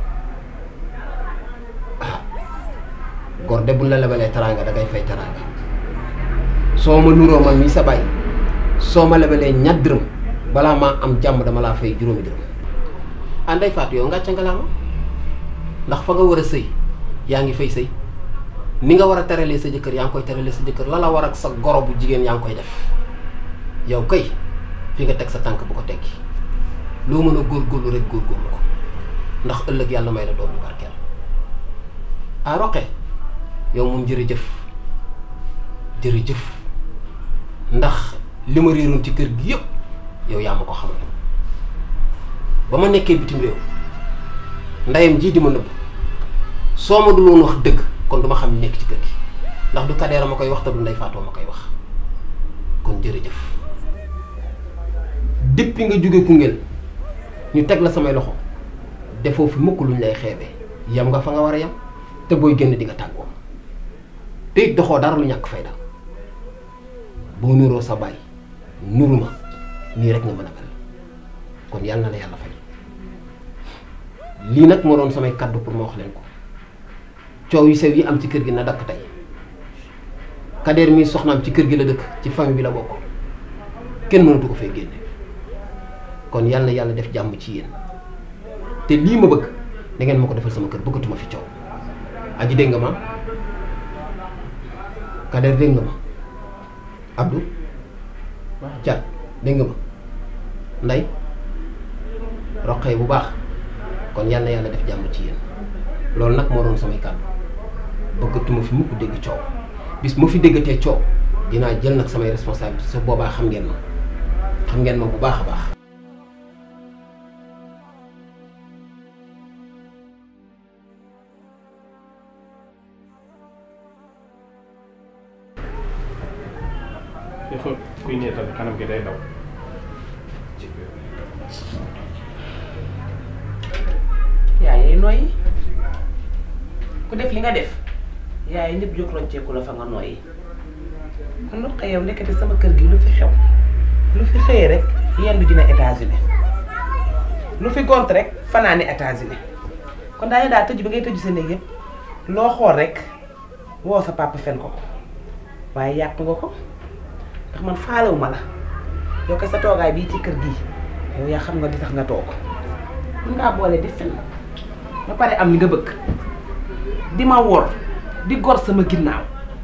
ah gor de buñ la lebalee teraanga da ngay fay teraanga soo ma nuroo man mii sa baay soo ma lebalee ñatt dërëm balaa maa am jàmm dama laa fay juróomi dërëm ah Ndey Faatu yow ngàcca nga laa ma ndax fa nga war a sëy yaa ngi fay sëy ni nga war a teralee sa jëkkër yaa ngi koy teralee sa jëkkër la la war ak sa goro bu jigéen yaa ngi koy def yow kay fi nga teg sa tànk bu ko teggi loo mën a góorgóorlu rek góorgóorlu ko ndax ëllëg yàlla may la doom bu barkeel ah roqee yow moom jërëjëf jërëjëf ndax li ma réeroon ci kër gi yëpp yow yaa ma ko xamal ba ma nekkee bitim réew ndeyam jii di ma nëbb soo ma dul woon wax dëgg kon duma xam nekk ci kër gi ndax du Kader ma koy wax te du Ndey Faatoo ma koy wax kon jërëjëf depuis nga jóge Koungheul ñu teg la samay loxo defoo fi mukk luñ lay xeebee yam nga fa nga war a yam te booy génn di nga tàggoo te it doxoo dara lu ñàkk fayda boo nuroo sa baay nuru ma nii rek nga mën a mel kon yàlla na la yàlla fay lii nag moo doon samay kàddu pour ma wax leen ko coow yu sew yi am ci kër gi na dakk tey Kader mii soxnaam ci kër gi la dëkk ci famille bi la bokk kenn mënatu ko fay génne kon yàlla na yàlla def jàmm ci yéen te lii ma bëgg da ngeen ma ko defal sama kër bëggatuma fi coow aji dégg nga ma Kader dégg nga ma Abdou Thiat dégg nga ma Ndey roqee bu baax kon yàlla na yàlla def jàmm ci yéen loolu nag moo doon samay kàddu bëggatuma fi mukk dégg coow bis ma fi déggatee coow dinaa jël nag samay responsabilité sa boobaa xam ngeen ma xam ngeen ma bu baax a baax dafa kuy neetal kanam gi day daw yaa yee nooyi ku def li nga def yaay ñëpp jóg rocceeku la fa nga nooyi man lu xëy yow nekkati sama kër gi lu fi xew lu fi xëyee rek yendu dina États-Unis lu fi gont rek fanaani États-Unis kon daal daal tëju bi ngay tëju sa néeg yëpp loo xool rek woo sa papa fen ko ko waaye yàq nga ko ndax man faalewu ma la yow ko sa toogaay bii ci kër gii yow yaa xam nga di tax nga toog mën ngaa boole di fen ba pare am li nga bëgg di ma wor di gor sama ginnaaw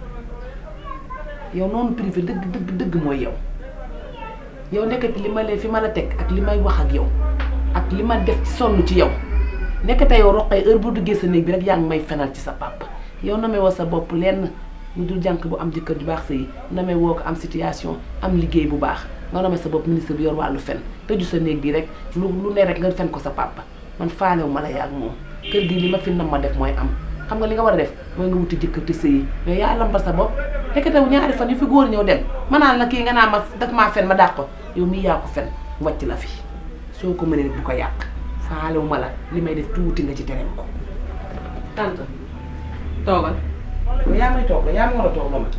yow noonu privé dëgg dëgg dëgg mooy yow yow nekkati li ma leen fi ma la teg ak li may wax ak yow ak li ma def ci sonn ci yow nekkate yow roqee heure bu duggee sa néeg bi rek yaa ngi may fenal ci sa papa yow na may woo sa bopp lenn lu dul jànk bu am jëkkër ju baax sa yi na may woo ko am situation am liggéey bu baax nga nomee sa bopp ministre bi yor wàllu fen tëju sa néeg bi rek lu lu ne rek nga fen ko sa papa man faalewu ma la yaa ak moom kër gi li ma fi nam ma def mooy am xam nga li nga war a def mooy nga wuti jëkkër te sëyi yow yaa lambal sa bopp nekkate ñaari fan yu fi góor ñëw dem ma naan la kii nga naa ma daf maa fen ma dàq ko yow mii yaa ko fen wàcc la fi soo ko mënee bu ko yàq faalewu ma la li may def tuuti nga ci tereel ko tante toogal yow yaa may toog la yaa ma war a toog la ma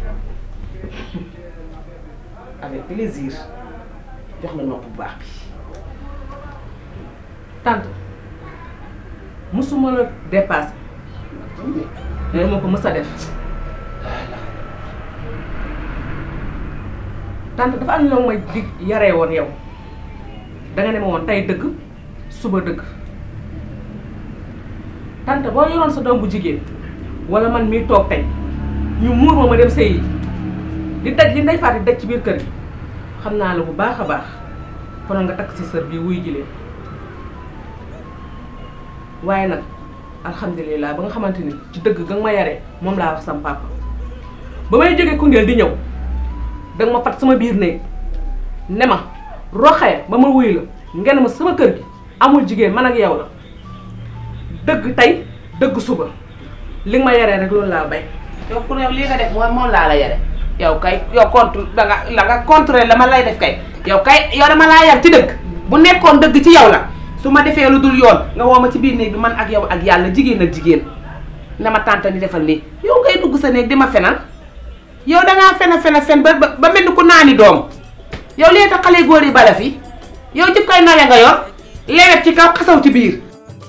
avec plaisir jox la nopp bu baax bi tante musuma la dépassé dana ma ko mës a def tante dafa am loo may dig yaree woon yow danga ne ma woon tey dëgg suba dëgg tante boo yoroon sa doom bu jigéen wala man mii toog tey ñu muur ma ma dem sëy yi di daj li ndey faati daj ci biir kër gi xam naa la bu baax a baax konoon nga takk si sër bii wuy ji leen waaye nag alhamdulilah ba nga xamante ni ci dëgg ga nga ma yaree moom laa wax sam papa ba may jógee Koungheul di ñëw danga ma fat sama biir néeg ne ma roxee ba ma wuyu la ngeen ma sama kër gi amul jigéen man ak yow la dëgg tey dëgg suba li nga ma yaree rek loolu laa bay yow pour yow lii nga def mooy moom laa la yare yow kay yow contre da nga la nga contre la ma lay def kay yow kay yow dama laa yar ci dëgg bu nekkoon dëgg ci yow la su ma defee lu dul yoon nga woo ma ci biir néeg bi man ak yow ak yàlla jigéen ak jigéen ne ma tànta ni defal nii yow ngay dugg sa néeg di ma fenal yow dangaa fen a fen a fen ba ba mel ni ku naani doom yow lee tax xale góor yi bala fi yow jib koy nawe nga yor lewet ci kaw xasaw ci biir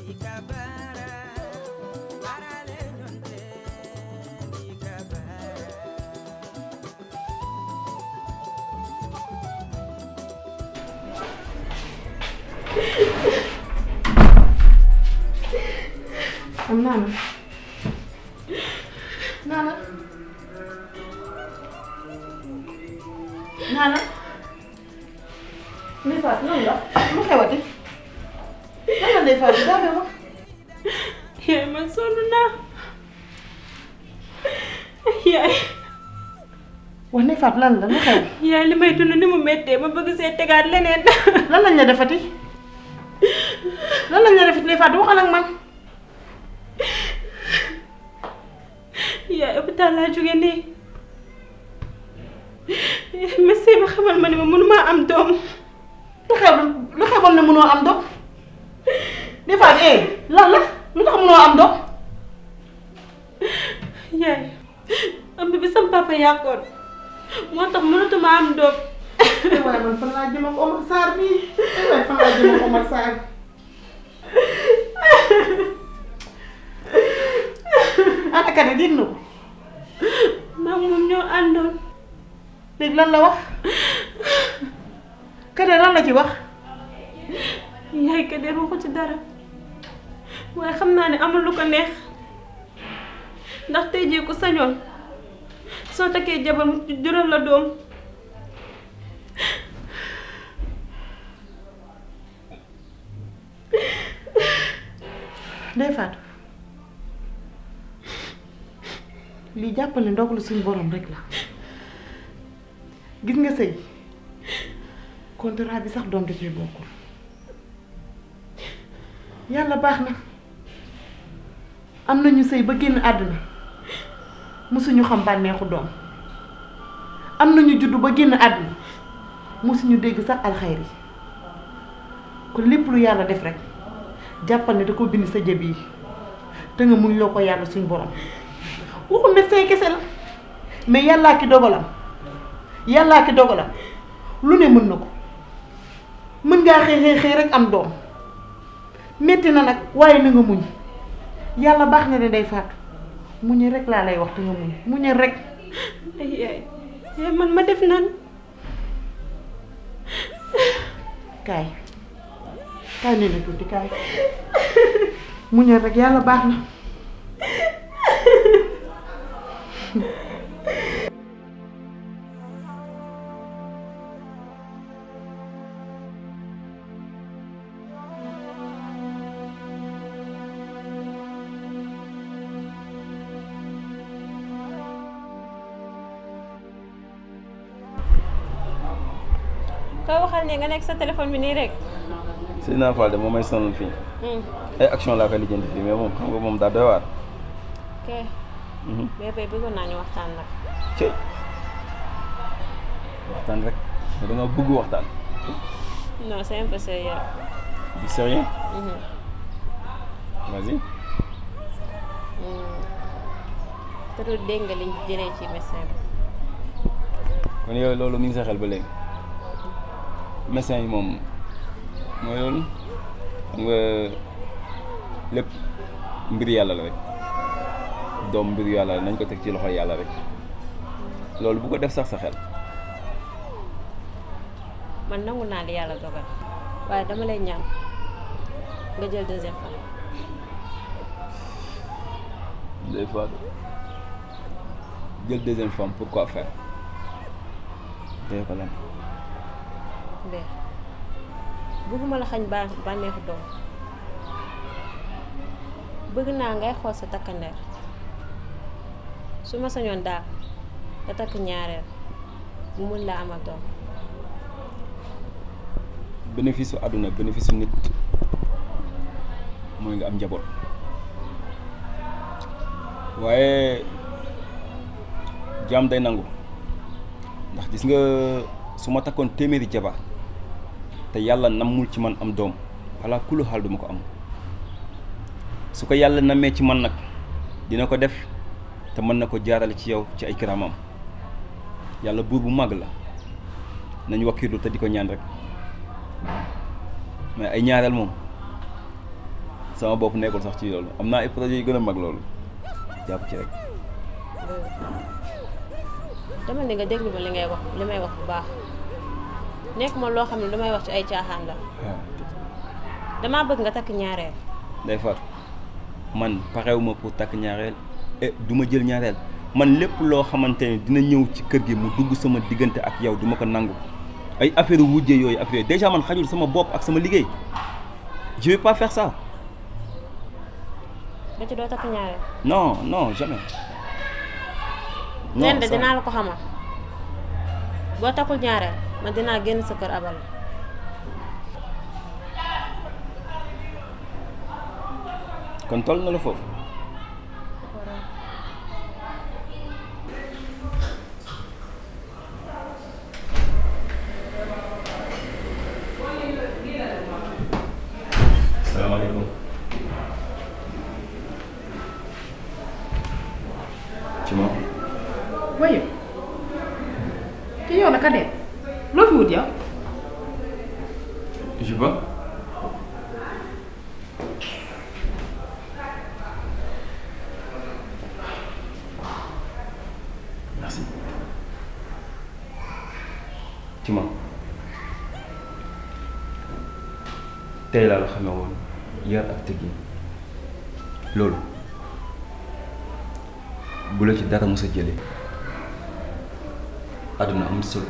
am naana naana naana Ndeye Fatou lan la lu xewati lan la Ndeye Fatou daa may wax yaay man sonn naa yaay wax Ndeye Fatou lan la lu xew yaay li may dund ni mu méttee ma bëgg see tegaat leneen lan lañ la defati lan lañ la defati Ndeye Fatou waxal ak man yaay hôpital laa jóge nii médecin bi xamal ma ne ma mënumaa am doom lu xew lu xewoon ne mënoo am doom Ndeye Fatou eh lan la lu tax mënoo am doom yaay ëmb bi sama papa yàqoon moo tax mënatuma am doom waaye man fan laa jëm ak Omar Sarr bii waaye fan laa jëm ak Omar Sarr ana Kade dégg na ko maa moom ñoo àndoon léegi lan la wax Kade lan la ci wax yaay Kader waxu ci dara waaye xam naa ne amul lu ko neex ndax tey jii ku sañoon soo takkee jabar mu jural la doom Ndeye Fatou lii jàppal ne ndogalu suñu borom rek la gis nga sëy contrat bi sax doom da cee bokkul yàlla baax na am nañu sëy ba génn àdduna mosuñu xam bànneexu doom am nañu juddu ba génn àdduna mosuñu dégg sax alxayri kon lépp lu yàlla def rek jàppal ne da ko bind sa jëb yi te nga muñ loo ko yàlla suñ borom waxu médecin kese la mais yàllaa ki dogalam yàllaa ki dogalam lu ne mën na ko mën ngaa xëy xëy xëy rek am doom metti na nag waaye na nga muñ yàlla baax na ne day faatu muñe rek laa lay wax te nga muñ muñe rek ay yaay yaay man ma def nan kaay kaay ne na tuuti kaay muñe rek yàlla baax na koy waxal ne nga nekk sa téléphone bi nii rek Seydina Fall de moom may sonal fii ay action laa koy lijjanti fii mais moom xam nga moom daa doy waar ok mais bay bëggoon naa ñu waxtaan nag cëy waxtaan rek mais da nga bëgg waxtaan non c'est un peu sérieux du sérieux Mhm. vas-y Hmm. te du dégg nga liñ jëlee ci médecin bi kon yow loolu mi ngi sa xel ba léegi médecin yi moom mooy loolu xam nga lépp mbir yàlla la rek doom mbir yàlla la nañ ko teg ci loxo yàlla rek loolu bu ko def sax sa xel man nangu naa li yàlla dogal waaye dama lay ñaan nga jël deuxième femme des fois jël deuxième femme pourquoi faire dee ko lan mbee bëgguma la xañ ba bànneexu doom bëgg naa ngay xool sa takkandeer su ma sañoon daal nga takk ñaareel mu mun laa amal doom bénéfice su àdduna bénéfice su nit mooy nga am njaboot waaye jaam day nangu ndax gis nga su ma takkoon téeméeri jabar te yàlla nammul ci man am doom walla kulu xaal duma ko am su ko yàlla nammee ci man nag dina ko def te mën na ko jaarale ci yow ci ay kiramam yàlla buur bu màgg la nañ wakkiirlu te di ko ñaan rek mais ay ñaareel moom sama bopp nekkul sax ci loolu am naa ay projet yu gën a mag loolu jàpp ci rek dama ne nga déglu ma li ngay wax li may wax bu baax nekk ma loo xam ne lu may wax ci ay caaxaan la damaa bëgg nga takk ñaareel day faatu man parewuma pour takk ñaareel et du ma jël ñaareel man lépp loo xamante ne dina ñëw ci kër gi mu dugg sama diggante ak yow du ma ko nangu ay affaire wujje yooyu affaire yooyu déjà man xajul sama bopp ak sama liggéey je vais pas faire ça ba ci doo takk ñaareel non non jamais leen de ça- dinaa la ko xamal boo takkul ñaareel man dinaa génn sa kër abal la kon toll na la foofu salaamaaleykum ci moom waaye te yow naka de loo fi wut yow je sais pas merci ci moom tey laa la xamee woon yar ak teggin loolu bu la ci dara mës a jëlee àdduna am solo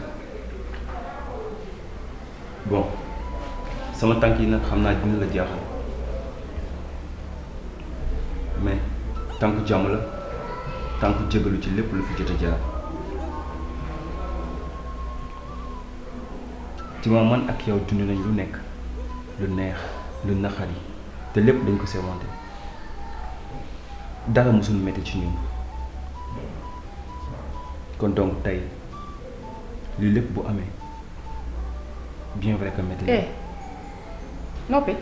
bon sama tànk yi nag xam naa dina la jaaxal mais tànku jàmm la tànku jégalu ci lépp lu fi jot a jaar ci ma man ak yow dund nañ lu nekk lu neex lu naqari te lépp dañ ko seewante dara mosul metti ci ñun kon donc tey lii lépp bu amee bien vrai que metti na. eh noppi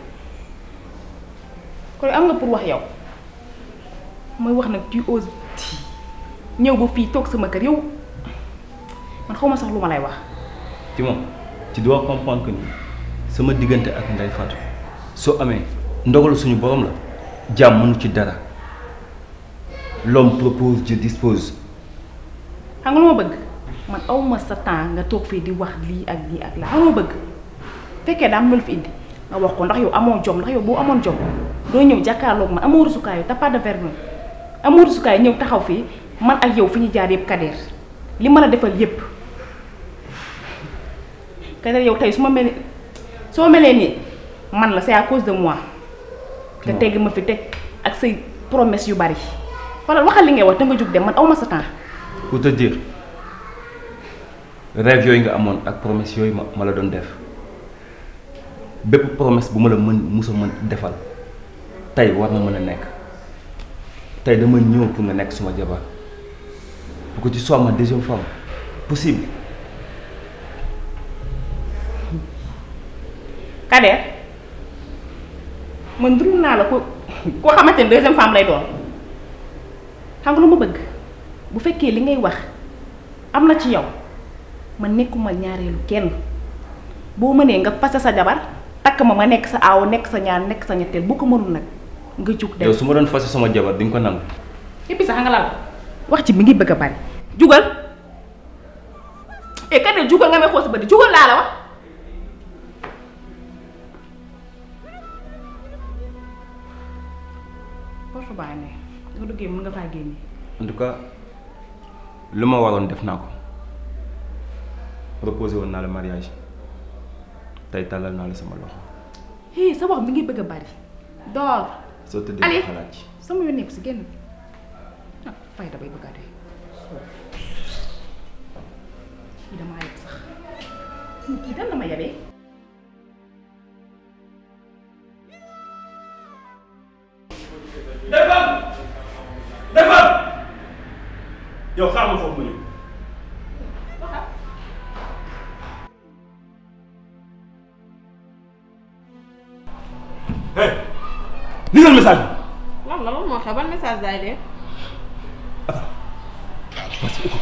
kon am nga pour wax yow mooy wax nag tu oses ñëw ba fii toog sama kër yow man xaw ma sax lu ma lay wax. ci moom tu dois comprendre que ni sama diggante ak Ndeye Fatou soo amee ndogalu suñu borom la jàmm mënu ci dara l'homme propose Dieu dispose xam nga lu ma bëgg man aw ma sa temps nga toog fii di wax lii ak lii ak laa xam nga lu ma bëgg fekkee daa am lu fi indi nga wax ko ndax yow amoo jom ndax yow boo amoon jom doo ñëw jàkkaarloog man amoo rusukaayu t'as pas de vergogne amoo rusukaayu ñëw taxaw fii man ak yow fi ñu jaar yëpp kadeer li ma la defal yëpp kadeer yow tey su ma mel soo melee nii man la c'est à cause de moi nga tegg ma fi teg ak say promesse yu bari wala waxal li ngay wax te nga jóg dem man aw ma sa temps pour te dire rêve yooyu nga amoon ak promesse yooyu ma ma la doon def bépp promesse bu ma la mën musa mën defal tey war na mën a nekk tey dama ñëw pour nga nekk suma jabar pour que tu sois ma deuxième femme possible Kader man duru naa la ko koo xamante ne deuxième femme lay doon xam nga lu ma bëgg bu fekkee li ngay wax am na ci yow man nekkuma ñaareelu kenn boo mënee nga fase sa jabar takk ma ma nekk sa aaw nekk sa ñaar nekk sa ñetteel bu ko mënul nag nga jug dem yow su ma doon fase sama jabar di nga ko nangu et puis sax nga lal wax ci mi ngi bëgg a bari jugal eh Kader jugal nga may xool sa bët jugal laa la wax porte baa ne nga duggee mën nga faa génne en tout cas lu ma waroon def naa ko proposé woon naa la mariage tey tàllal naa la sama loxo hé sa wax mi ngi bëgg a bari door soo tëddee allez xalaat ci sama yoon nekk si génn ah fay da bay bëgg a dee kii damaa yeb sax kii dan la ma yebee defal defal yow xaar ma foofu ma ñëw hey ligal message bi lan la lan moo xew ban message daay dee. parce que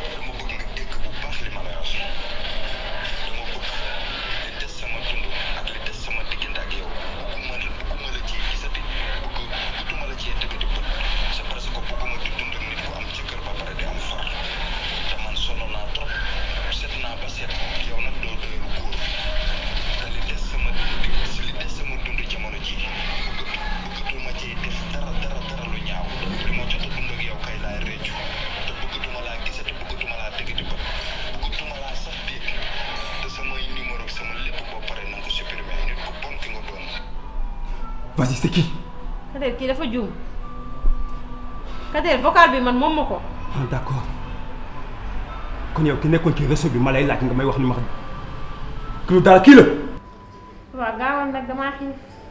vas-y c'est qui Kader kii dafa juum Kader vocal bi man moom ma ko. ah d'accord kon yow ki nekkoon ci réseau bi ma lay laaj nga may wax ni ma xam que lu daal kii la waaw gaawal nag damaa xiif.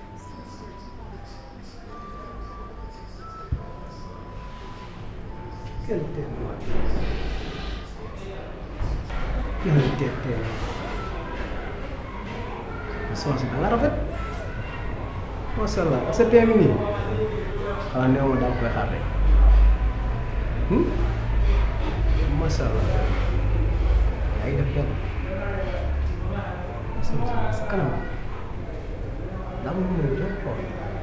Quel témoin. Quel témoin. soxna si da nga rafet macha allah sa teem nii xanaa néew ma daal koy xaar rek macha allah yaa ngi def kenn soxna si sa kanam daa ma mën a jox xool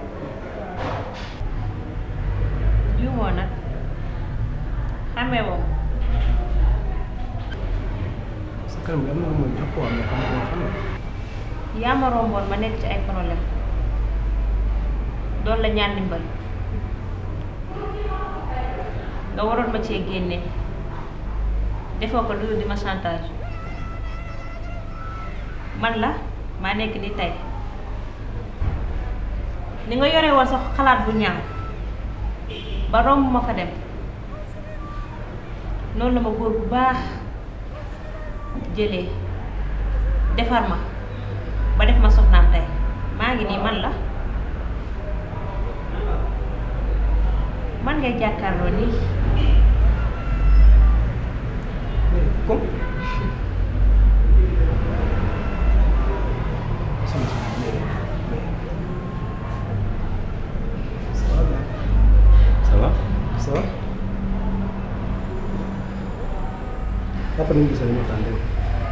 juumoo nag xamee moom. sa kanam daa ma mën a jox xool mais xam nga fan la yaa ma romboon ma nekk ci ay problème doon la ñaan ndimbal nga waroon ma cee génne defoo ko lu dul di ma chantage man la maa nekk ni tey ni nga yore woon sa xalaat bu ñaaw ba romb ma fa dem noonu la ma góor bu baax jëlee defar ma ba def ma soxnaam tey maa ngi nii man la man ngay jàkkaarloo nii comme soxna si mais mais ça va ça va ça va après ñu gisee ñu waxtaan dégg nga.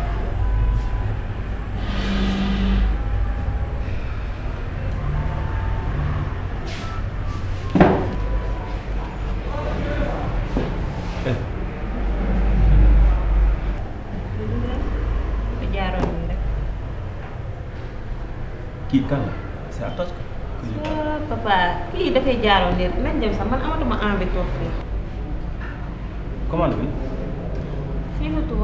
nga jaaroon nii rek. kii kan la c'est à toi que je parle. ah papa kii dafay jaaroon nii nañ dem sax man amatuma envie toog fii. commande bi fii la tuba.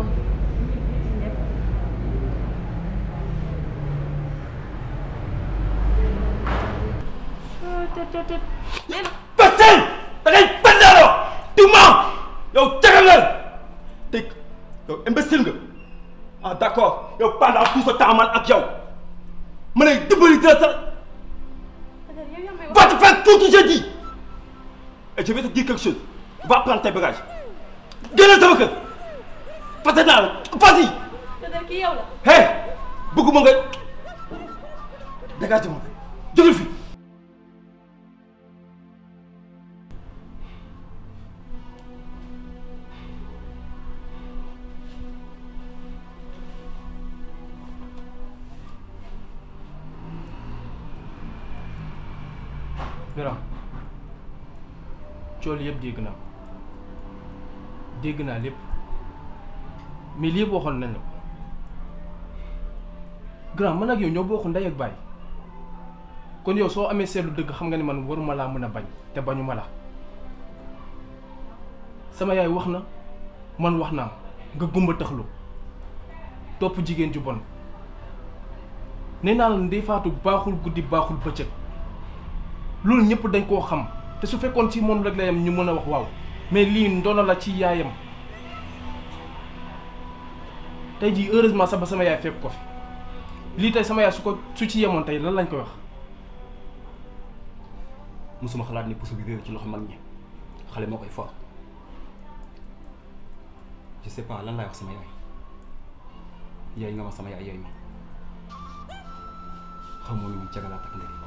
Pastel da ngay bandaaloo tu mens yow cagal nga te yow imbécile nga ah d'accord yow pendant tout ce temps man ak yow ma lay dimbali dina sa va te faire tout ce que j'ai dit et je vais te dire quelque chose va prendre tes bagages génnal sama kër fase naa la vas-y Peut-être kii yow la. hey bëgguma nga dégage ma jógal fi Grand cool yëpp dégg naa dégg naa lépp mais lii yëpp waxoon nañ la ko grand man ak yow ñoo bokk ndey ak baay kon yow soo amee seetlu dëgg xam nga ni man waruma laa mën a bañ te bañu ma la sama yaay wax na man wax naa nga gumba taxlu topp jigéen ju bon nee naa la Ndeye Fatou baaxul guddi baaxul bëccëg loolu ñëpp dañ koo xam te su fekkoon ci moom rek la yam ñu mën a wax waaw mais lii ndono la ci yaayam tey jii heureusement sax ba sama yaay fekk ko fi lii tey sama yaay su ko su ci yemoon tey lan lañ koy wax musuma xalaat ni puso bi réer ci loxo mag ñi xale moo koy for je sais pas lan laay wax sama yaay yaay nga ma sama yaay yaay ma xamoo ni mu cagalaat ak ndey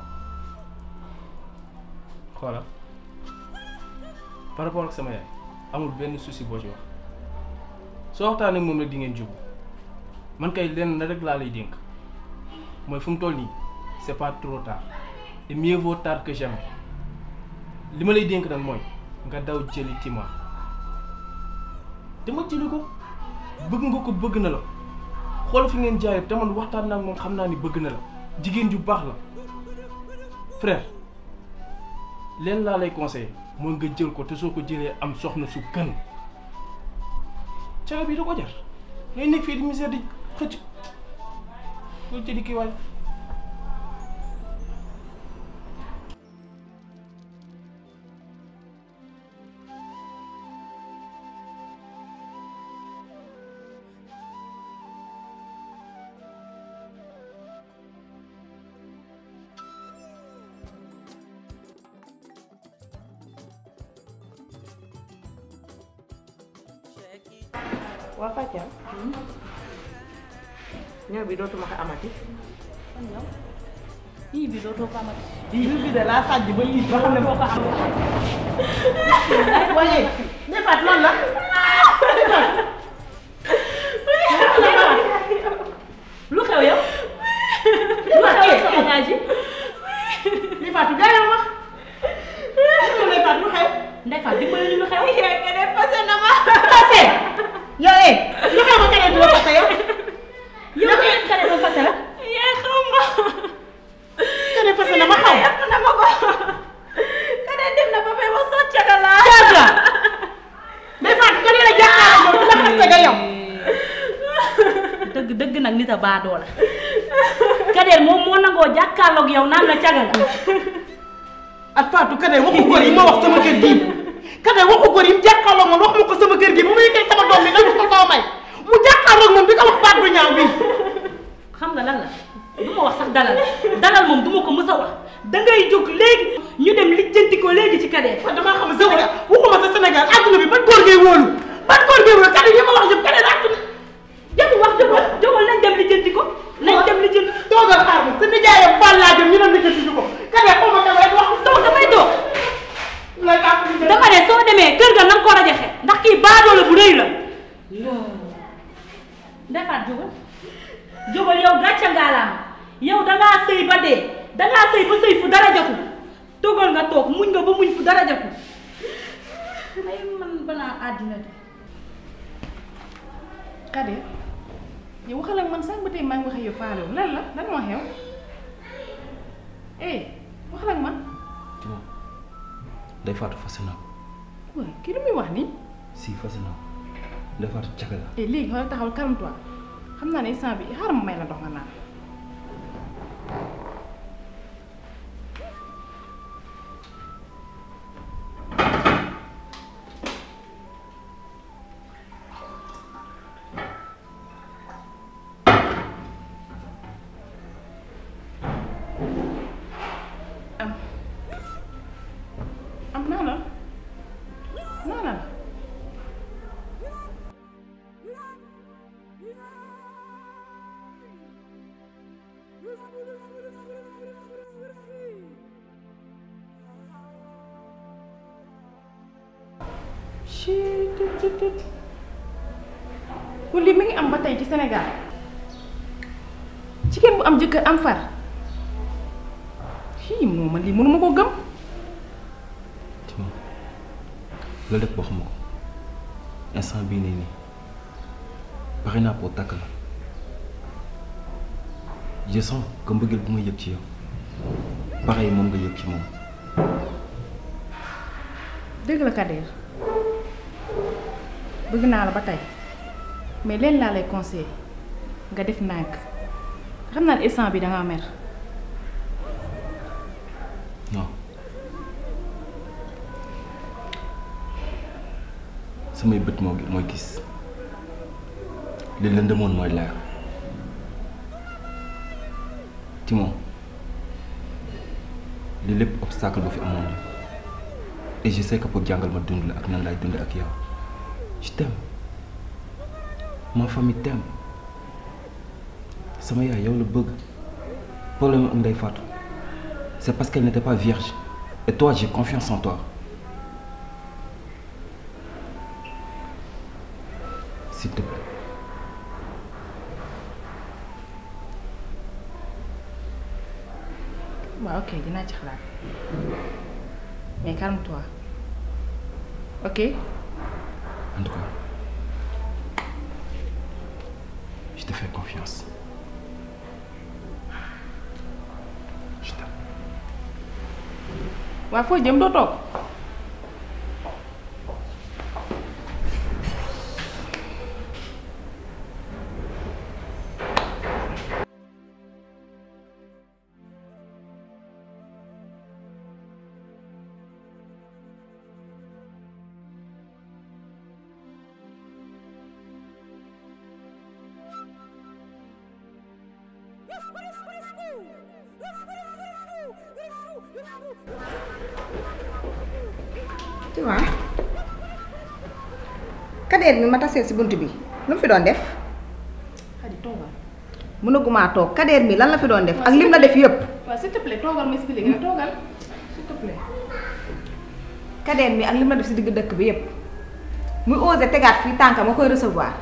xoolal par rapport ak sama yaay amul benn souci boo ci wax soo waxtaanee ak moom rek di ngeen jubu man kay lenn na rek laa lay dénk mooy fu mu toll nii c'est pas trop tard et mieux vaut tard que jamais li ma lay dénk nag mooy nga daw jëli Tima dama jëli ko bëgg nga ko bëgg na la xool fi ngeen jaayee te man waxtaan naa ak moom xam naa ni bëgg na la jigéen ju baax la frère leen laa lay conseillé mooy nga jël ko te soo ko jëlee am soxna su gën caga bi da ko jar ngay nekk fii di misère di xëcc ko jëli kii waay waa Fatia ñëw bi dootuma ko amati ii bi dootoo ko amati. lii bi de laa sàjj ba lii ba xam ne moo ko am waaye defaat loolu la lu xew yow. lu xew sa bagage yi. li Fatou gaañoo ma lu lay Fatou lu xew Ndeye Fatou dimbali ñu lu xew. yaay keneen fase na ma fase yow eh lu xew ma keneen du la fase yow yow keneen keneen doon fase la. yaay xaw ma keneen fase na ma xaw yàpp na ma ko keneen dem na ba may wax sax caga laa caga day Fatou keneen la jàkkaarloo moom du la fase nga yow dëgg dëgg nag nit a baadoo la. Kader moom moo nangoo jàkkaarloog yow naan la caga nga. ak Fatou Kader waxu góor yi ma wax sama kër gii Kader waxu góor yi mu jàkkaarloo moom wax ma ko sama kër gii bu ma yëkkee sama doom bi dañu ko koo may mu jàkkaarloo moom di ko wax baat bu ñaaw bi xam nga lan la du ma wax sax dalal dalal moom du ma ko mës a wax dangay jóg léegi ñu dem lijjanti ko léegi ci Kader. man damaa xam Sénégal waxuma sa Sénégal àdduna bi ban góor ngay wóolu ban góor ngay wóolu Kader yi ma wax yëpp Kader àdduna jënd wax jógal jógal nañ dem lijjanti ko nañ dem lijjanti. toogal xaar ma sa nijaayam Fall laa jëm ñu dem lijjanti ko Kader xaw ma Kader wax toog damay toog dama ne soo demee kër ga na nga ko rajaxe ndax kii baadoo la bu rëy la. dangaa sëy ba sëy fu dara jotul toogal nga toog muñ nga ba muñ fu dara jotul ay man banaa àddina de Kader yow waxal ak man sànq ba tey maa ngi wax ak yow faale wu lan la lan moo xew eh waxal ak man Timo Ndeye Fatou fase na waaye kii lu muy wax nii si fase na Ndeye Fatou caga la eh léegi xoolal taxawal calme toi xam naa ne instant bi xaaral ma may la ndox nga naan am am naa la naa la chut tut tut kon lii mi ngi am ba tey ci Sénégal jigéen bu am jëkkër am far fii moom man lii mënuma koo gëm Timo loolu lépp waxuma ko instant bii nii nii pare naa pour takk la je sens que mbëggeel bu ma yëg ci yow pareil moom nga yëg ci moom dëgg la Kader bëgg naa la ba tey mais leen laa lay conseillé nga def nànk xam naa ne instant bi dangaa mer non samay bët moo mooy gis li lëndëmoon mooy leer Timon li lépp obstacle bu fi amoon la et je sais que pour jàngal ma dund la ak nan laay dund ak yow je t'aime ma famille t'aime sama yaay yow la bëgg problème ak Ndeye Fatou c'est parce qu'elle n'était pas vierge et toi j'ai confiance en toi s'il te plaît waaw ok dinaa ci xalaat mais calme-toi ok en tout cas je te fais confiance je t'aime waaw foo jëm doo toog tu vois Kader mi ma tasee si bunt bi lu mu fi doon def Xadi toogal mënagumaa toog Kader mi lan la fi doon def ak lim la def yëpp waaw s'il te plaît toogal ma expliqué nga toogal s'il te plaît Kader mi ak lim la def si digg dëkk bi yëpp muy osé tegaat fii tànka ma koy recevoir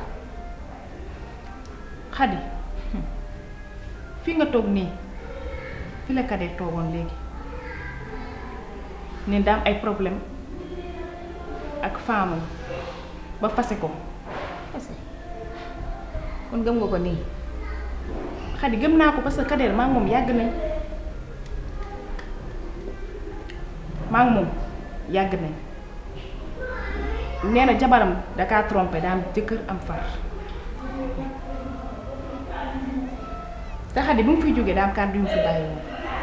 Xadi fii nga toog nii fi la Kader toogoon léegi ne daam ay problème ak femme ba fase ko fase kon gëm nga ko nii Xadi gëm naa ko parce que Kader maa ngi moom yàgg nañ maa ngi moom yàgg nañ nee na jabaram dakaa trompé daa am jëkkër am far te Xadi bi mu fiy jógee daa am kàddu yu mu fi bàyyi woon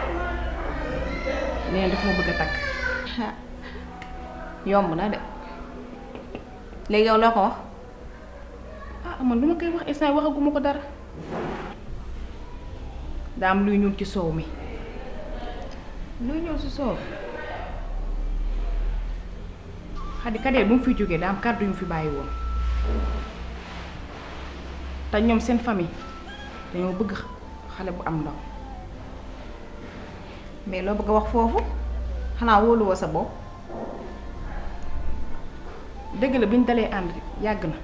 nee na dafa ma bëgg a takk yomb na de léegi yow loo ko wax ah man lu ma koy wax instant waxaguma ko dara daa am luy ñuul ci soow mi luy ñëw si soow Xadi Kader bu mu fiy jógee daa am kàddu yu mu fi bàyyi woon te ñoom seen famille dañoo bëgg xale bu am ndaw mais loo bëgg a wax foofu xanaa wóoluwoo sa bopp dëgg la bi ñu dalee ànd yàgg na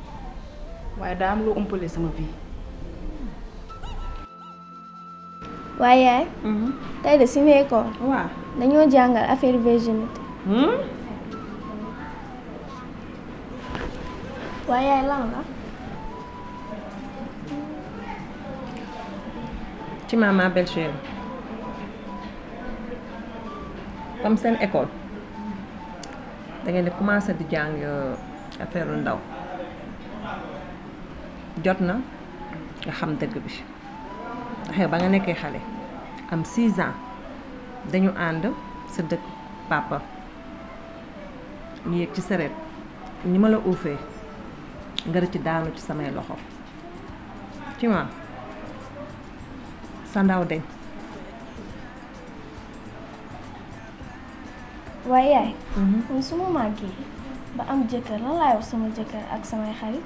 waaye daa am loo umpale sama vie waaye yaay tey de si nekkoon waaw dañoo jàngal affaire virginité waaye yaay lan la ci maman belle chérie comme seen école da ngeen di commencé di jàng affaire ndaw jot na nga xam dëgg bi ndax yow ba nga nekkee xale am 6 ans dañu ànd sa dëkk papa ñu yéeg ci sareet ñi ma la uufee nga rëcc daanu ci samay loxo ci ma sa ndaw deñ waaye yaay man su ma màggee ba am jëkkër lan laay wax sama jëkkër ak samay xarit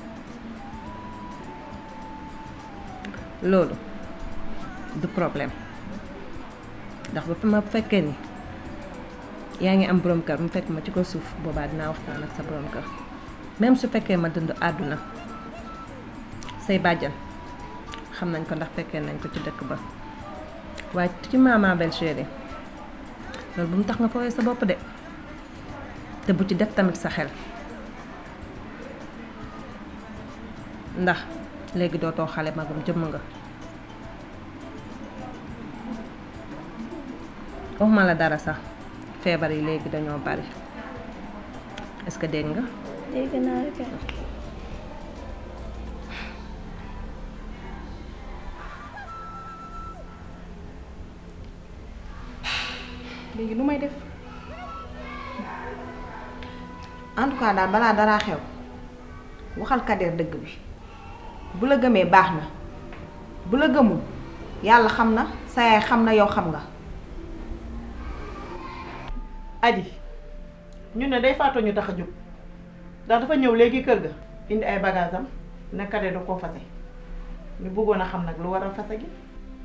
loolu du problème ndax ba fi ma fekkee ni yaa ngi am borom kër mu fekk ma ci ko suuf boobaa dinaa waxtaan ak sa borom kër même su fekkee ma dund àdduna say bàjjan xam nañ ko ndax fekkee nañ ko ci dëkk ba waaye ci maman belle chérie loolu bu mu tax nga fooyee sa bopp de te bu ci def tamit sa xel ndax léegi dootoo xale magum jëmm nga waxuma la dara sax feebar yi léegi dañoo bari est-ce que dégg nga dégg naa la kay léegi nu may def en tout cas daal balaa daraa xew waxal Kader dëgg bi bu la gëmee baax na bu la gëmul yàlla xam na sa yaay xam na yow xam nga aji ñu ne day faatoo ñu tax a jóg ndax dafa ñëw léegi kër ga indi ay bagages am ne Kader da koo fase ñu bëggoon a xam nag lu waral fase gi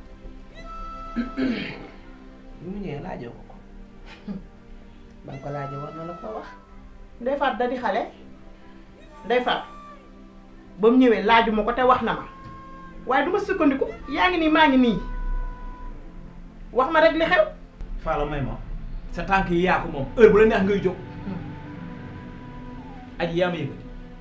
bi mu ñëwee laajoo ko ko ba nga ko laajee war na la ko wax Ndey Faat da di xale Ndey Faat ba mu ñëwee laajuma ko te wax na ma waaye du ma sukkandiku yaa ngi nii maa ngi nii wax ma rek li xew Faala may ma sa tànk yi yaa ko moom heure bu la neex ngay jóg aji yaa ma yëkkati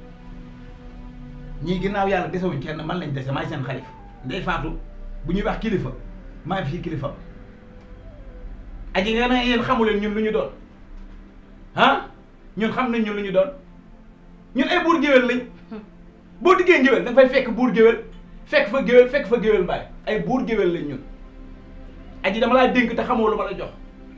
ñii ginnaaw yàlla desewuñ kenn man lañ dese maay seen xalifa ndey faatu bu ñuy wax kilifa maa fi kilifa aji nga ne yéen xamuleen ñun lu ñu doon ah ñun xam nañ ñun lu ñu doon ñun ay buur géwél lañ boo diggee géwél da nga fay fekk buur géwél fekk fa géwél fekk fa géwél mbaay ay buur géwél lañ ñun aji dama laa dénk te xamoo lu ma la jox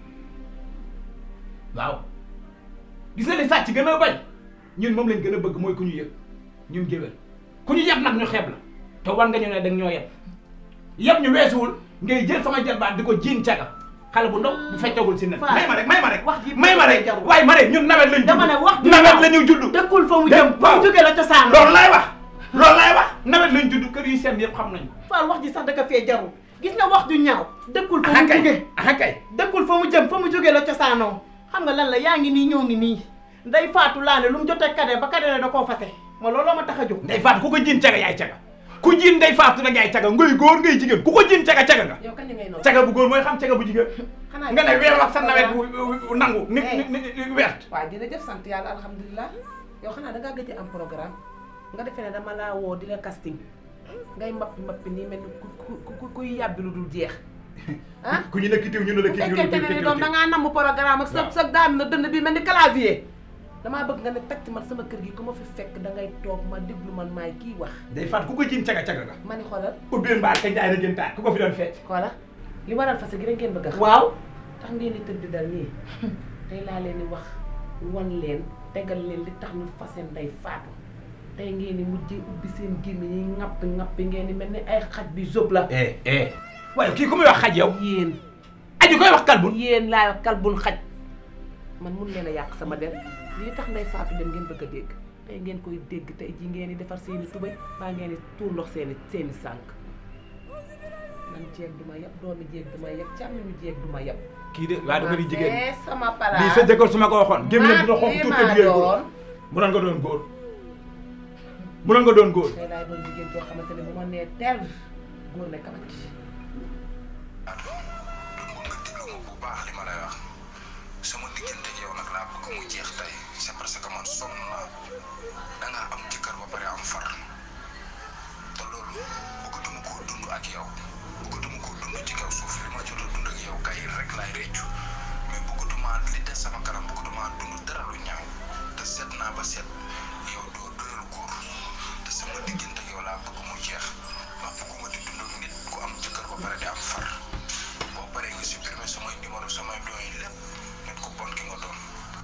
waaw gis nga li sàcc gën a bañ ñun moom lañ gën a bëgg mooy ku ñu yëg ñun géwél ku ñu yeb nag ñu xeeb la te war nga ñu ne danga ñoo yeb yeb ñu weesuwul ngay jël sama jarbaat di ko jiin caga xale bu ndaw bu feccagul si nen may ma rek may ma rek wax ji may ma rek waaye ma rek ñun nawet lañ judd dama ne wax ji nawet la ñu judd dëkkul fa mu jëm fa mu jógee la cosaan loolu laay wax loolu laay wax nawet lañ judd kër yi seen yëpp xam nañu Faal wax ji sax daka fee jarul gis nga wax ju ñaaw dëkkul fa mu jógee kay dëkkul fa mu jëm fa mu jógee la cosaanoo xam nga lan la yaa ngi nii ñoo ngi nii nday faatu laa ne lu mu jotee Kader ba Kader da koo fase ma looloo ma tax a jóg ndey faatu ku ko jiin caga yaay caga ku jiin ndey faatu nag yaay caga ngay góor ngay jigéen ku ko jiin caga caga nga yow kañ ngay noonu caga bu góor mooy xam caga bu jigéen xanaa nga ne weer wax sa nawet bu bu nangu ni ni ni wert waaw jërëjëf sant yàlla alhamdulilah yow xanaa dangaa gëj am programme nga defee ne dama laa woo di la casting ngay mappi mappi nii mel ni ku ku ku kuy yàbbi lu dul jeex ah ku ñu ne kitiw ñu ne la bu kii ñu ne fekkente ne ni kii doom dangaa namm programme ak sa sa daan na dënd bi mel ni clavier damaa bëgg nga ne tacc man sama kër gi ku ma fi fekk dangay toog ma déglu man maay kii wax ndey faatu ku ko jiin caga caga nga ma ni xoolal ubbeen mbaa ka njaay rek taat ku ko fi doon fecc xoola li waral fas gi rek ngeen bëgg a xam waaw tax ngeen di tëdd dal nii tey laa leen di wax wan leen tegal leen li tax ñu fase nday faatu tey ngeen di mujjee ubbi seen gémmiñ yi ŋapp ŋappi ngeen di mel ni ay xaj bi zob la eh eh waaye kii ku muy wax xaj yow yéen aji koy wax kalbun yéen laay wax kalbun xaj man mun leen a yàq sama der li tax nday faatu dem ngeen bëgg a dégg tey ngeen koy dégg tey ji ngeen di defar seeni tubay baa ngeen di tuur ndox seeni seeni sànk man jeeg du ma yab doomi jeeg du ma yab càmmiñu jeeg du ma yab kii de waaye dama di jigéen fee sama palaas lii sa jëkkër su ma ko waxoon gémmiñ dina xonq maa tuuti jigéen góor doon. mu doon nga doon góor mu doon nga doon góor tey laay doon jigéen boo xamante ne bu ma nee ter góor ne kamat bu baax li ma lay wax sama diggante yow nag laa bëgg mu jeex tey c'est parce que man sonn naa da nga am jëkkër ba pare am far te loolu bëggatuma koo dund ak yow bëggatuma koo dund ci kaw suuf li ma jot a dund ak yow kay rek laay réccu mais bëggatuma li des sama kanam bëggatuma dund dara lu ñaaw te seet naa ba seet yow doo doyal góor te sama diggante yow laa bëgg mu jeex ma bëgguma di dund ak nit ku am jëkkër ba pare di am far boo paree nga supprimer samay numéro samay doon yi lépp nit ku bon ki nga doon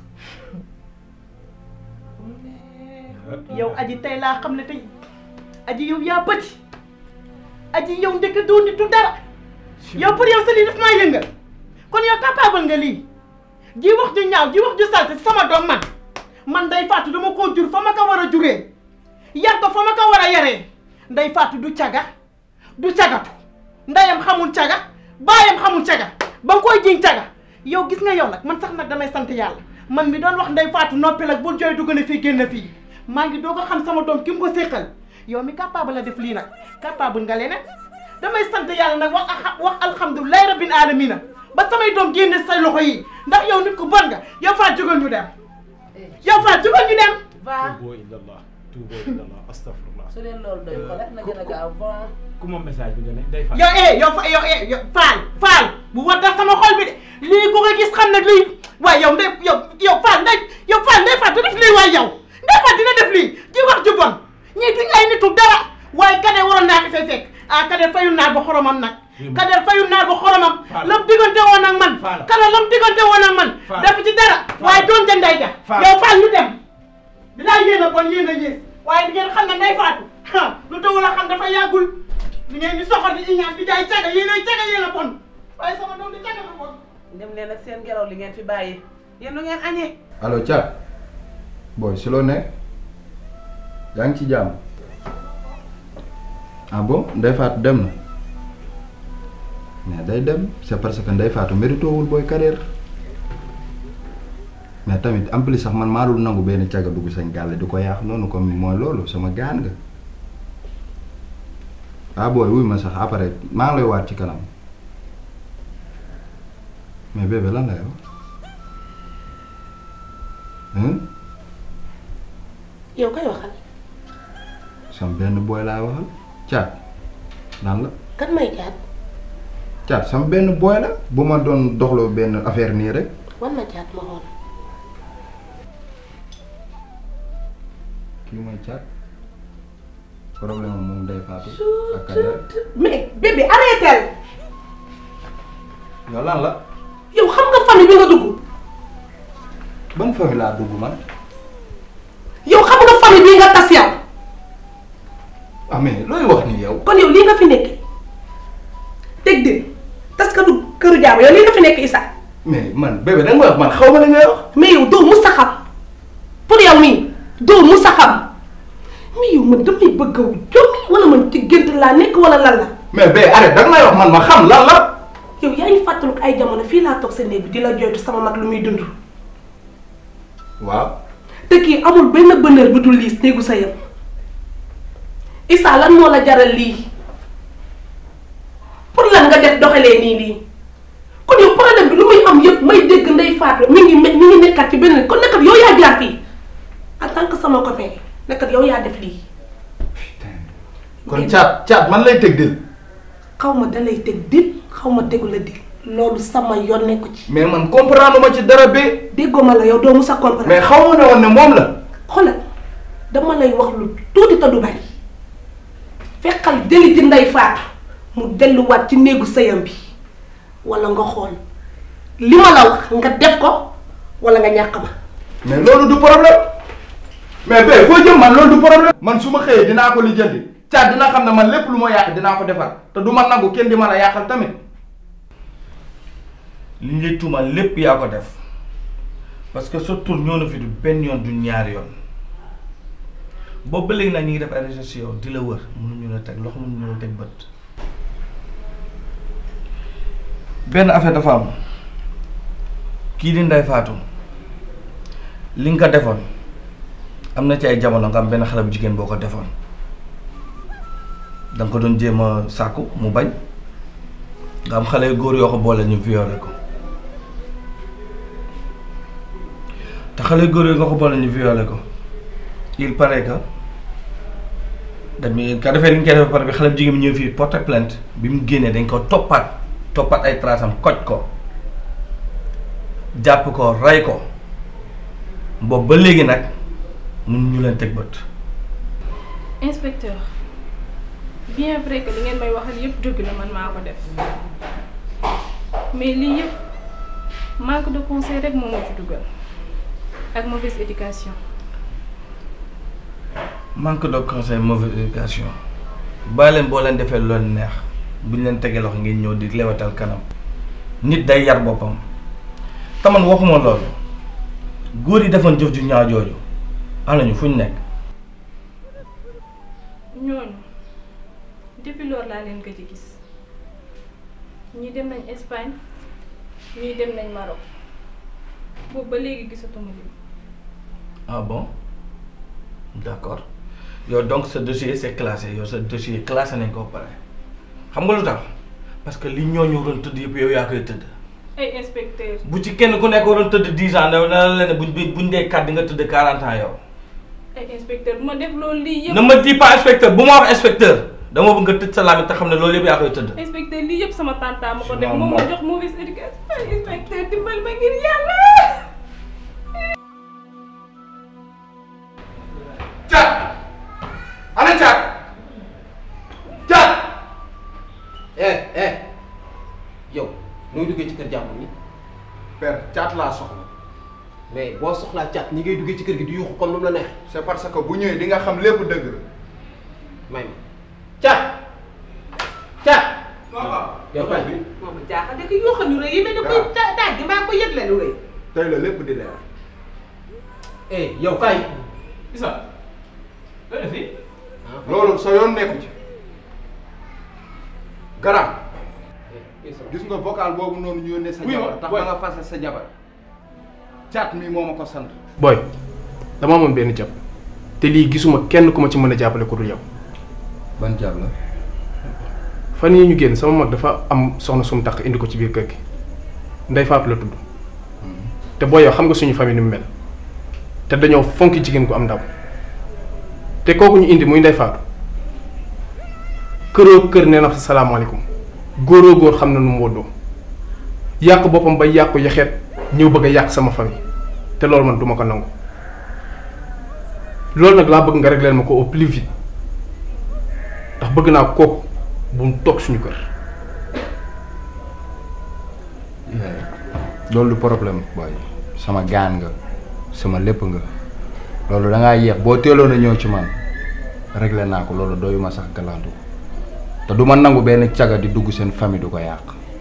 yow aji tey laa xam ne tey aji yow yaa bëti aji yow ndekk doo nitu dara yow pour yow sa lii daf maa yëngal kon yow capable nga lii ji wax ju ñaaw ji wax ju salte sama doom man man day faatu dama koo jur fa ma ko war a juree yar ko fa ma ko war a yaree nday faatu du caga du cagatu ndeyam xamul caga baayam xamul caga ba nga koy jiñ caga yow gis nga yow nag man sax nag damay sant yàlla man mi doon wax nday faatu noppi nag bul jooy dugg na fii génn fii maa ngi doo ko xam sama doom ki mu ko séqal yow mi capable la def lii nag capable nga leneen damay sant yàlla nag wax a wax alhamdulilahi rabbil alamina ba samay doom génne say loxo yi ndax yow nit ku bon nga yow faa jógal ñu dem yow faa jógal ñu dem va tuuboo illallah tuuboo illallah astafurlah su leen loolu doy ko def na gën a gaaw bon ku moom message bi nga ne day fa yow eh yow fa yow eh yow faal faal bu war tax sama xol bi de lii ku ko gis xam ne lii waaye yow ndey yow yow faal ndey yow faal ndey faal du def lii waaye yow ndey faal dina def lii di wax ju bon ñii duñ ay nitu dara waaye kade waroon naa ko fay fekk ah kade fayul naar ba xoromam nag kade fayul naar ba xoromam lam diggante woon ak man kade lam diggante woon ak man def ci dara waaye doon ja ndey ja yow faal ñu dem dinaa yéen a bon yéen a yées waaye di ngeen xam ne ndey faatu lu dawul a xam dafa yàggul li ngeen di soxor di iñaan di jaay caga yéen ay caga yéen a bon waaye sama doom di caga lu bon dem leen ak seen ngelaw li ngeen fi bàyyi yéen lu ngeen añee allo Thiat booy si loo nekk yaa ngi ci jàmm ah bon Ndeye Fatou dem na mais day dem c'est parce que Ndeye Fatou méritoowul booy carrière mais tamit en plus sax man maa dul nangu benn caga dugg sañ gàlle di ko yaax noonu comme mooy loolu sama gaan nga ah booy wuy ma sax après maa ngi lay waat ci kanam mais bébé lan lay wax hein yow koy waxal sam benn booy laay waxal caat lan la kan may jaat caat sama benn booy la bu ma doon doxloo benn affaire nii rek wan ma jaat ma xool kii mooy caat problème am moom day faatu ak Kader mais bébé arrêtel yow lan la yow xam nga famille bi nga dugg ban famille laa dugg man yow xam nga famille bi nga tas yow ah mais looy wax ni yow kon yow lii nga fi nekk teg de tas ka du këru jaama yow lii nga fi nekk Issa mais man bébé da nga may wax man xaw ma la ngay wax mais yow doo musa xam pour yow nii doo musa xam mais yow man damay bëgg a jommi wala man ci gént laa nekk wala lan la mais bé arrête da nga may wax man ma xam lan la yow yaa ngi fàttaliku ay jamono fii laa toog sa néeg bi di la jooytu sama mag lu muy dund waaw te kii amul benn bonheur bu dul liis néegu sa yam Issa lan moo la jaral lii pour lan nga def doxalee nii lii kon yow problème bi lu muy am yëpp may dégg ndey faatu mi ngi mi ngi nekkat ci benn kon nekkat yow yaa jaar fii en tant que sama copain nekkat yow yaa def lii kon caat caat man lay teg dil xaw ma da lay teg dil xaw ma tegu la dil loolu sama yoon nekku ci mais man comprendre ma ci dara bi déggoo ma la yow doo musa comprendre mais xaw ma ne woon ne moom la xoolal dama lay wax lu tuuti te du bari fekkal jëli ji ndey faatu mu delluwaat ci néegu sëyam bi wala nga xool li ma la wax nga def ko wala nga ñàkk ma mais loolu du problème mais bé foo jëm man loolu du problème man su ma xëyee dinaa ko lijjanti caat dina xam ne man lépp lu ma yàq dinaa ko defar te du ma nangu kenn di ma la yàqal tamit li ñu lay tuumal lépp yaa ko def parce que sa tur ñëw na fi du benn yoon du ñaari yoon boobu ba léegi nag ñu ngi def ay recherche yow di la wër mënuñu la teg loxo mënuñu la teg bët benn affaire dafa am kii di Ndeye Fatou li nga ko defoon am na ci ay jamono nga am benn xale bu jigéen boo ko defoon da nga ko doon jéem a sàkku mu bañ nga am xale yu góor yoo ko boole ñu violé ko te xale yu góor yoo nga ko boole ñu violé ko il paraît que dañuy ka defee li ñu koy def ba pare bi xale bu jigéen bi ñëw fii porte plainte bi mu génnee dañ ko toppaat toppaat ay traces am koj ko jàpp ko rey ko boobu ba léegi nag mun ñu leen teg bët. inspecteur bien vrai que li ngeen may waxal yëpp dëgg la man maa ko def mais lii yëpp manque de conseil rek moo ma ci dugal ak mauvaise éducation. manque de conseil mauvaise éducation bàyyi leen boo leen defee lu leen neex bu ñu leen tegee loxo ngeen ñëw di lewatal kanam nit day yar boppam te man waxuma loolu góor yi defoon jëf ju ñaaw jooju am nañu fu ñu nekk. ñooñu depuis loolu laa leen gëj a gis ñii dem nañ Espagne ñii dem nañ Maroc boobu ba léegi gisatuma leen. ah bon d'accord yow donc sa dossier c'est classé yow sa dossier classé nañ ko ba pare xam nga lu tax parce que li ñooñu waroon tëdd yëpp yow yaa koy tëdd. ay inspecteur bu ci kenn ku nekk waroon tëdd dix ans ne na la ne buñ buñ dee kat di nga tëdd quarante ans yow. ay inspecteur bu ma def loolu lii yëpp. ne me dis pas inspecteur bu ma wax inspecteur dama bëgg nga tëj sa làmmiñ te xam ne loolu yëpp yaa koy tëdd. inspecteur lii yëpp sama tante ma ko Je def m'en moom ma moque. jox mauvaise éducation ay inspecteur dimbali ma ngir yàlla. Caat ana caat caat eh eh yow nooy duggee ci kër jàmbur ni père caat laa soxla mais boo soxlaa caat ñi ngay duggee ci kër gi di yuuxu comme nu mu la neex c'est parce que bu ñëwee di nga xam lépp dëgg la may ma caat caat yow kay bi moom jaaxal de ko yoo xam ñu rëy yi mel ne koy ta- taaj gi maa ko yëg la lu rëy. tey la lépp di leer eh yow kay Isa loolu fi loolu sa yoon nekku ci garab gis nga vocal boobu noonu ñu yónnee sa Oui, jabar tax boy. ba nga fase sa jabar caat mi moo ma ko sant booy dama amoon benn jàpp te lii gisuma kenn ku ma ci mën a jàppale ku dul yow. ban jàpp la. fan yii ñu génn sama mag dafa am soxna sum tax indi ko ci biir kër gi ndey Faatu la tudd te booy yow xam nga suñu famille ni mu mel te dañoo fonki jigéen ku am ndaw te kooku ñu indi muy ndey Faatu këroo kër nee na fa salaamaaleykum góoroo góor xam na nu mu woddoo yàq boppam ba yàqu yaxeet ñëw bëgg a yàq sama famille te loolu man duma ko nangu loolu nag laa bëgg nga régler ma ko au plus vite ndax bëgg naa kooku bu mu toog suñu kër. loolu du problème booy sama gaan nga sama lépp nga loolu da ngaa yéex boo teeloon a ñëw ci man réglé naa ko loolu doyuma sax galantu te du ma nangu benn caga di dugg seen famille du ko yàq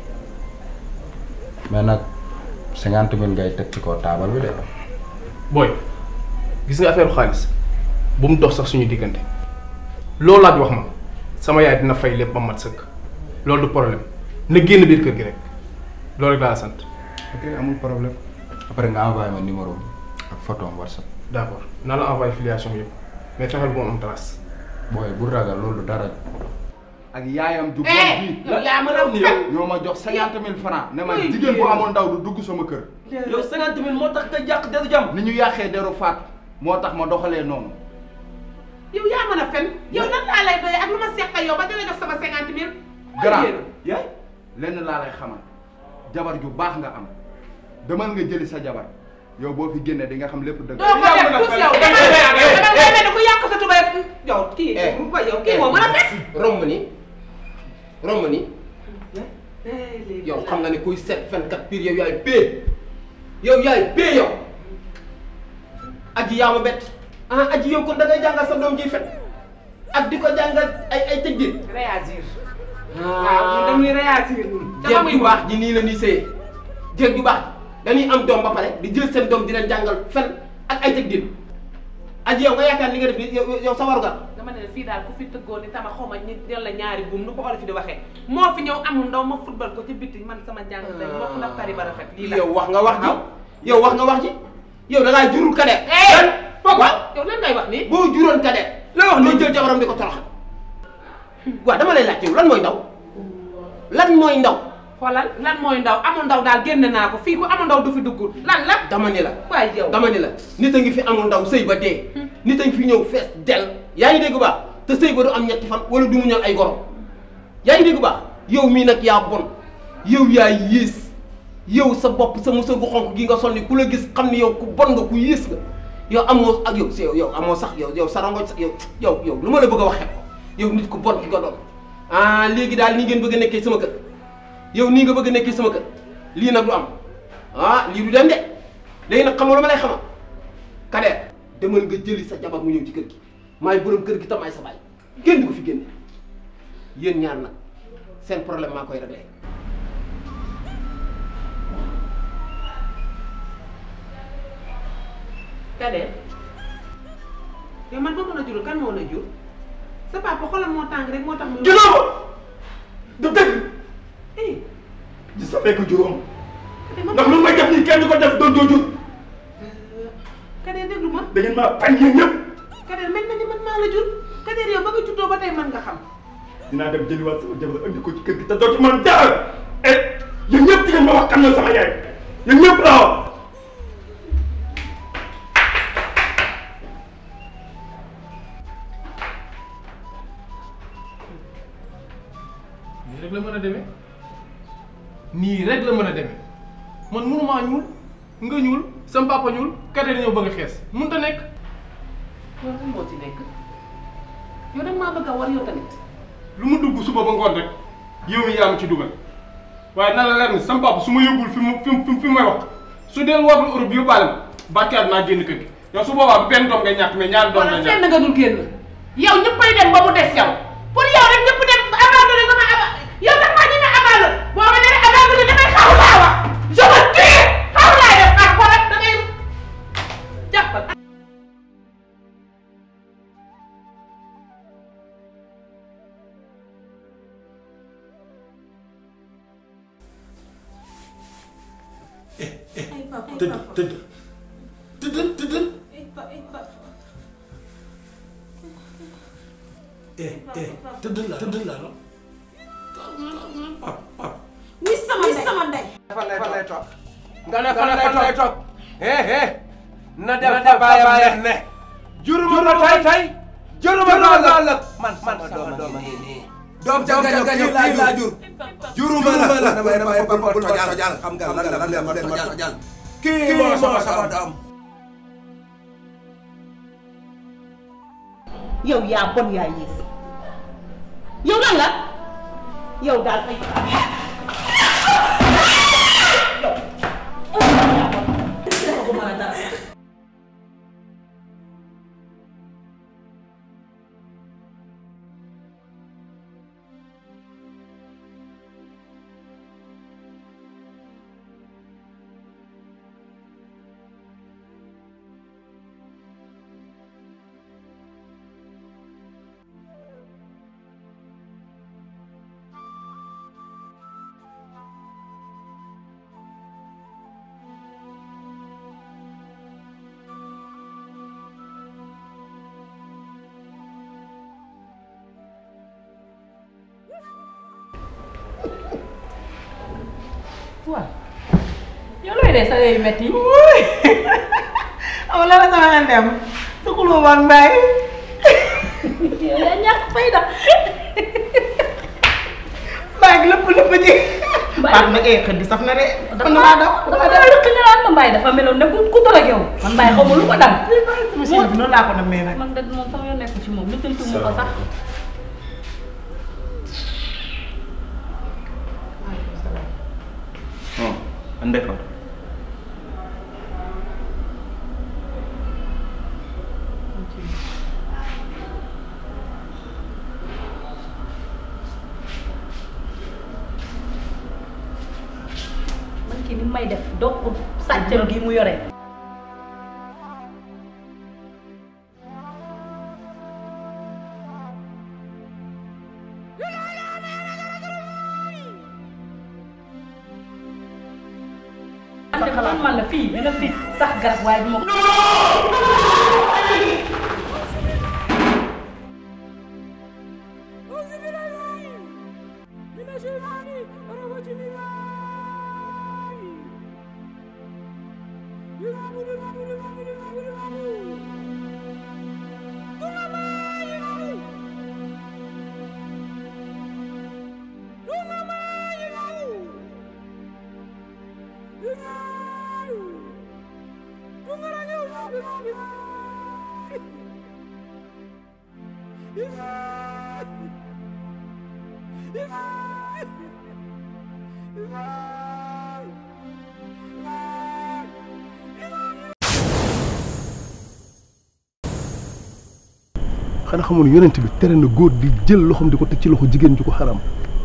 mais nag cinquante mille ngay teg ci kaw taabal bi de. booy gis nga affaire xaalis bu mu dox sax suñu diggante loolu laaj wax ma sama yaay dina fay lépp ba mat sëkk loolu du problème na génn biir kër gi rek loolu rek laa la sant. ok amul problème après nga envoyé ma numéro bi ak photo am whatsapp. d' accord naa la envoyé filiation yëpp mais fexeel bu mu am trace. booy bu ragal loolu dara. ak yaayam ju bon Eh, bii yow yaa mën a fen. ñoo ma jox cinquante mille francs ne ma Oui, jigéen bu oui. amoon ndaw du dugg sama kër yow cinquante mille moo tax nga yàq deru jàmm. ni ñu yàqee deru faat moo tax ma doxalee noonu yow yaa mën a fen yow lan laa lay doyee ak lu ma seq ak yow ba dina jox sama cinquante mille. grand yaay lenn laa lay xamal jabar ju baax nga am demal nga jëli sa jabar yow boo fi génnee di nga xam lépp dëgg doo ko def tous yow dama dama dama mel ne ku yàq sa tubay yow kii ba yow kii moo mën a fen. romb ni romb ni yow xam nga ne kuy seet fenkat pire yow yaay pee yow yaay pee yow aji yaa ma bett ah aji yow kon da ngay jàngal sa doom ji fen ak di ko jàngal ay ay tëggin réagir. waaw ñun dañuy réagir ñun. jéeg ju baax ji nii la ñuy sëyee jéeg ju baax dañuy am doom ba pare di jël seen doom di leen jàngal fen ak ay tëggin aji yow nga yaakaar li nga def ni yow yow sa warugar dama ne la fii daal ku fi tëggoon ni tama xaw ma ñi del la ñaari buum nu ko olof di waxee moo fi ñëw amul ndaw ma football ko ci biti man sama jàng day bokk ndax tari ba rafet lii la yow wax nga wax ji yow wax nga wax ji yow da ngaa jurul kadet waaw yow lan ngay wax nii boo juróon kadet la wax ni jël jabaram di ko toroxal waaw dama lay laaj yow lan mooy ndaw lan mooy ndaw xoolal lan mooy ndaw amul ndaw daal génn naa ko fii ku amul ndaw du fi dugg lan la. dama ni la waaye yow dama ni la nit a ngi fi amul ndaw sëy ba dee nit a ngi fi ñëw fees del yaa ngi dégg baax te sëy ba du am ñetti fan wala du mu ñal ay gorom yaa ngi dégg baax yow mii nag yaa bon yow yaa yées yow sa bopp sa musal gu xonk gi nga sol ni ku la gis xam ni yow ku bon nga ku yées nga yow amoo ak yow yow yow amoo sax yow yow sarangoñ sax yow yow yow lu ma la bëgg a waxee ko yow nit ku bon ki nga doon ah léegi daal nii ngeen bëgg a nekkee sama kër yow nii nga bëgg a nekkee sama kër lii nag du am ah lii du dem de léegi nag xam nga lu ma lay xamal Kader demal nga jëli sa jabar mu ñëw ci kër gi maay borom kër gi tam ay sa baay kenn du ko fi génne yéen ñaar nag seen problème maa koy réglé. Kader yow man boo mën a jurul kan moo la jur sa papa xolam moo tàng rek moo tax. muy juróom du dëgg je savais que juróom ndax lu may def nii kenn du ko def doon doo jur Kader déglu ma. da ngeen maa bañ yéen ñëpp Kader mel na ni man maa la jur Kader yow ba nga juddoo ba tey mën nga xam. dinaa dem jëliwaat sama jabar andi ko ci kër gi te doo ci mën dara et yéen ñëpp di ngeen ma wax kan la sama yaay yéen ñëpp laa wax nii rek la mën a demee nii rek la mën a demee man mënumaa ñuul nga ñuul sam papa ñuul Kader ñëw bëgg a xees mënut a nekk. loolu lan moo ci nekk yow nag maa bëgg a war yow tamit. lu mu dugg suba ba ngoon rek yow mi yaa ma ci dugal waaye na la leer ni sam papa su ma yóbbul fi mu fi mu fi may wax su dee war na Europe yóbbaale ma bàkkaat naa génn kër gi yow su boobaa benn doom ngay ñàkk mais ñaari doom ngay wala ñàkk. fenn nga dul génn yow ñëppay dem ba mu des yow pour yow rek ñëpp dem abandonné nga ma aba yow nag maa ñemee abandonné boo ma nee abandonné damay xaw laa wax je me tue xaw laa def ak ko rek da ngay jàppal. tëdd tëdd tëdd tëdd eh eh tëdd la tëdd la la pap pap ni sama ndey sama ndey. fan lay fan lay toog nga ne fan lay fan lay toog eh eh na dem fa baayam ne juruma ko tey tey juruma ko ëllëg man man sama doom ngi nii doom ja nga kii laa jur juruma la damay damay bul tojal tojal xam nga lan la lan la ma tojal kii moo sama sama doom yow yaa bon yaa yées yow lan la yow daal ay waaw yow looy dee sa yu metti amul la sama xel dem su xuloo ak mbaay yow yaa ñàkk fayda mbaay gi lépp lépp ji baax na eh xëdd saf na de dafa maa daw dafa daw rëq nga naan ma mbaay dafa meloon ne ku ku dal ak yow man mbaay xaw ma lu ko dal sama chéri bi noonu laa ko namee nag man de moom sama yoon nekku ci moom lu tëntu mu ko sax oh ande fa man kii ni may def doo ko sàccal gi mu yore man de xalaat man la fii dina fi sax garab waaye du ma من الشيطان الرجيم xanaa xamoon yonent bi tere na góor di jël loxoom di ko teg ci loxo jigéen ju ko xaram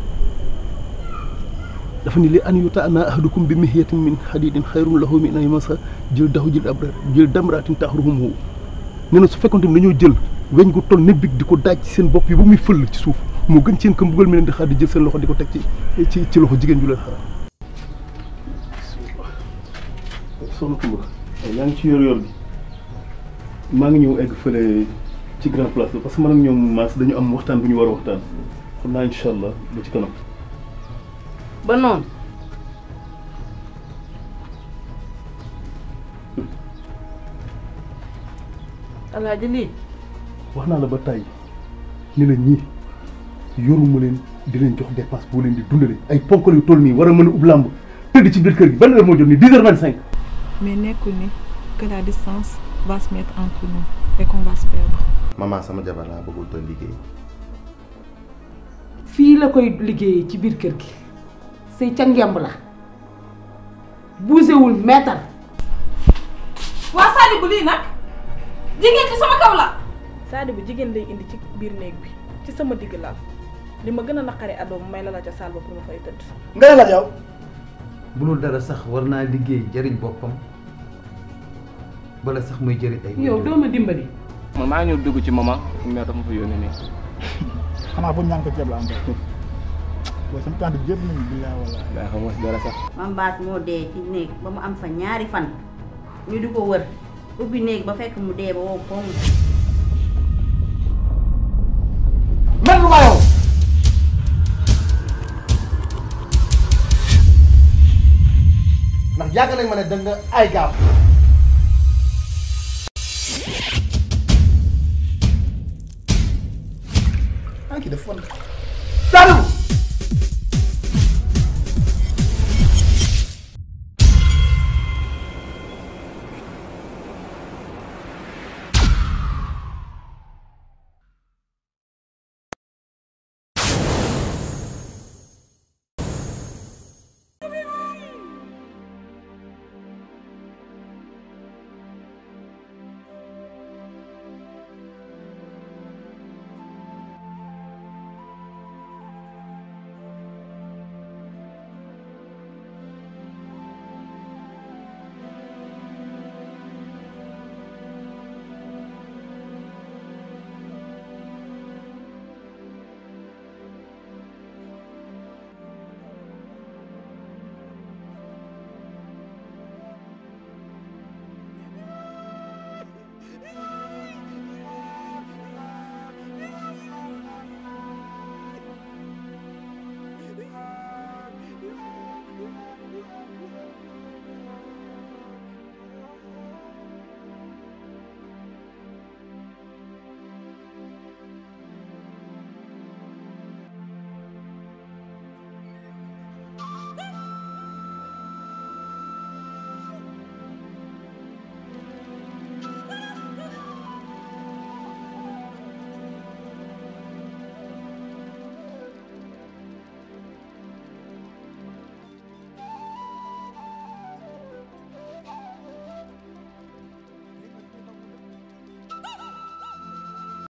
dafa ni li an yuta ana ahadukum bi mihiyatin min hadidin xayrun lahu min an yamasa jël daxu jël abra jël damraatin taxruhum nee na su fekkonte ni dañoo jël weñ gu toll ne big di ko daaj ci seen bopp yi ba muy fëll ci suuf moo gën seen kam buggal mi leen di xaar di jël seen loxo di ko teg ci ci ci loxo jigéen ju leen xaram soxna Koumba yaa ngi ci yor yor bi maa ngi ñëw egg fële ci grand place bi parce que man ak ñoom maas dañu am waxtaan bu ñu war a waxtaan xam naa incha allah ba ci kanam ba noonu alaaji lii wax naa la ba tàyyi ni la ñii yoruma leen di leen jox dépense boo leen di dundale ay ponkal yu toll nii war a mën a ub làmb tëdd ci biir kër gi ban heure moo jot nii dix heures vingt cinq mais nekkul ni que la distance va se mettre entre nous et qu'on va se perdre. maman sama jabar laa bëggul doon liggéey fii la koy liggéeyee ci biir kër gi sëy ca ngemb la buusewul meetar waa Sadibou lii nag jigéen ci sama kaw la Sadibou jigéen lay indi ci biir néeg bi ci sama digg lal li ma gën a naqari adoom may la la ca saal ba pour ma fay tëdd nga ne la yow bu dul dara sax war naa liggéey jëriñ boppam bala sax muy jëriñ ay. yow doo ma dimbali man maa ngi ñëw dugg ci maman mais dafa ma fa yónnee nii. xanaa bu ñaan ko ceeb la am rek booy sama tante jëpp nañu billaay wala daa xam nga si dara sax. mam baas moo dee ci néeg ba mu am fa ñaari fan ñu di ko wër ubbi néeg ba fekk mu dee ba wow koŋ mel lu ma yow ndax yàgg nañ ma ne da nga ay gaaf ah kii dafa fon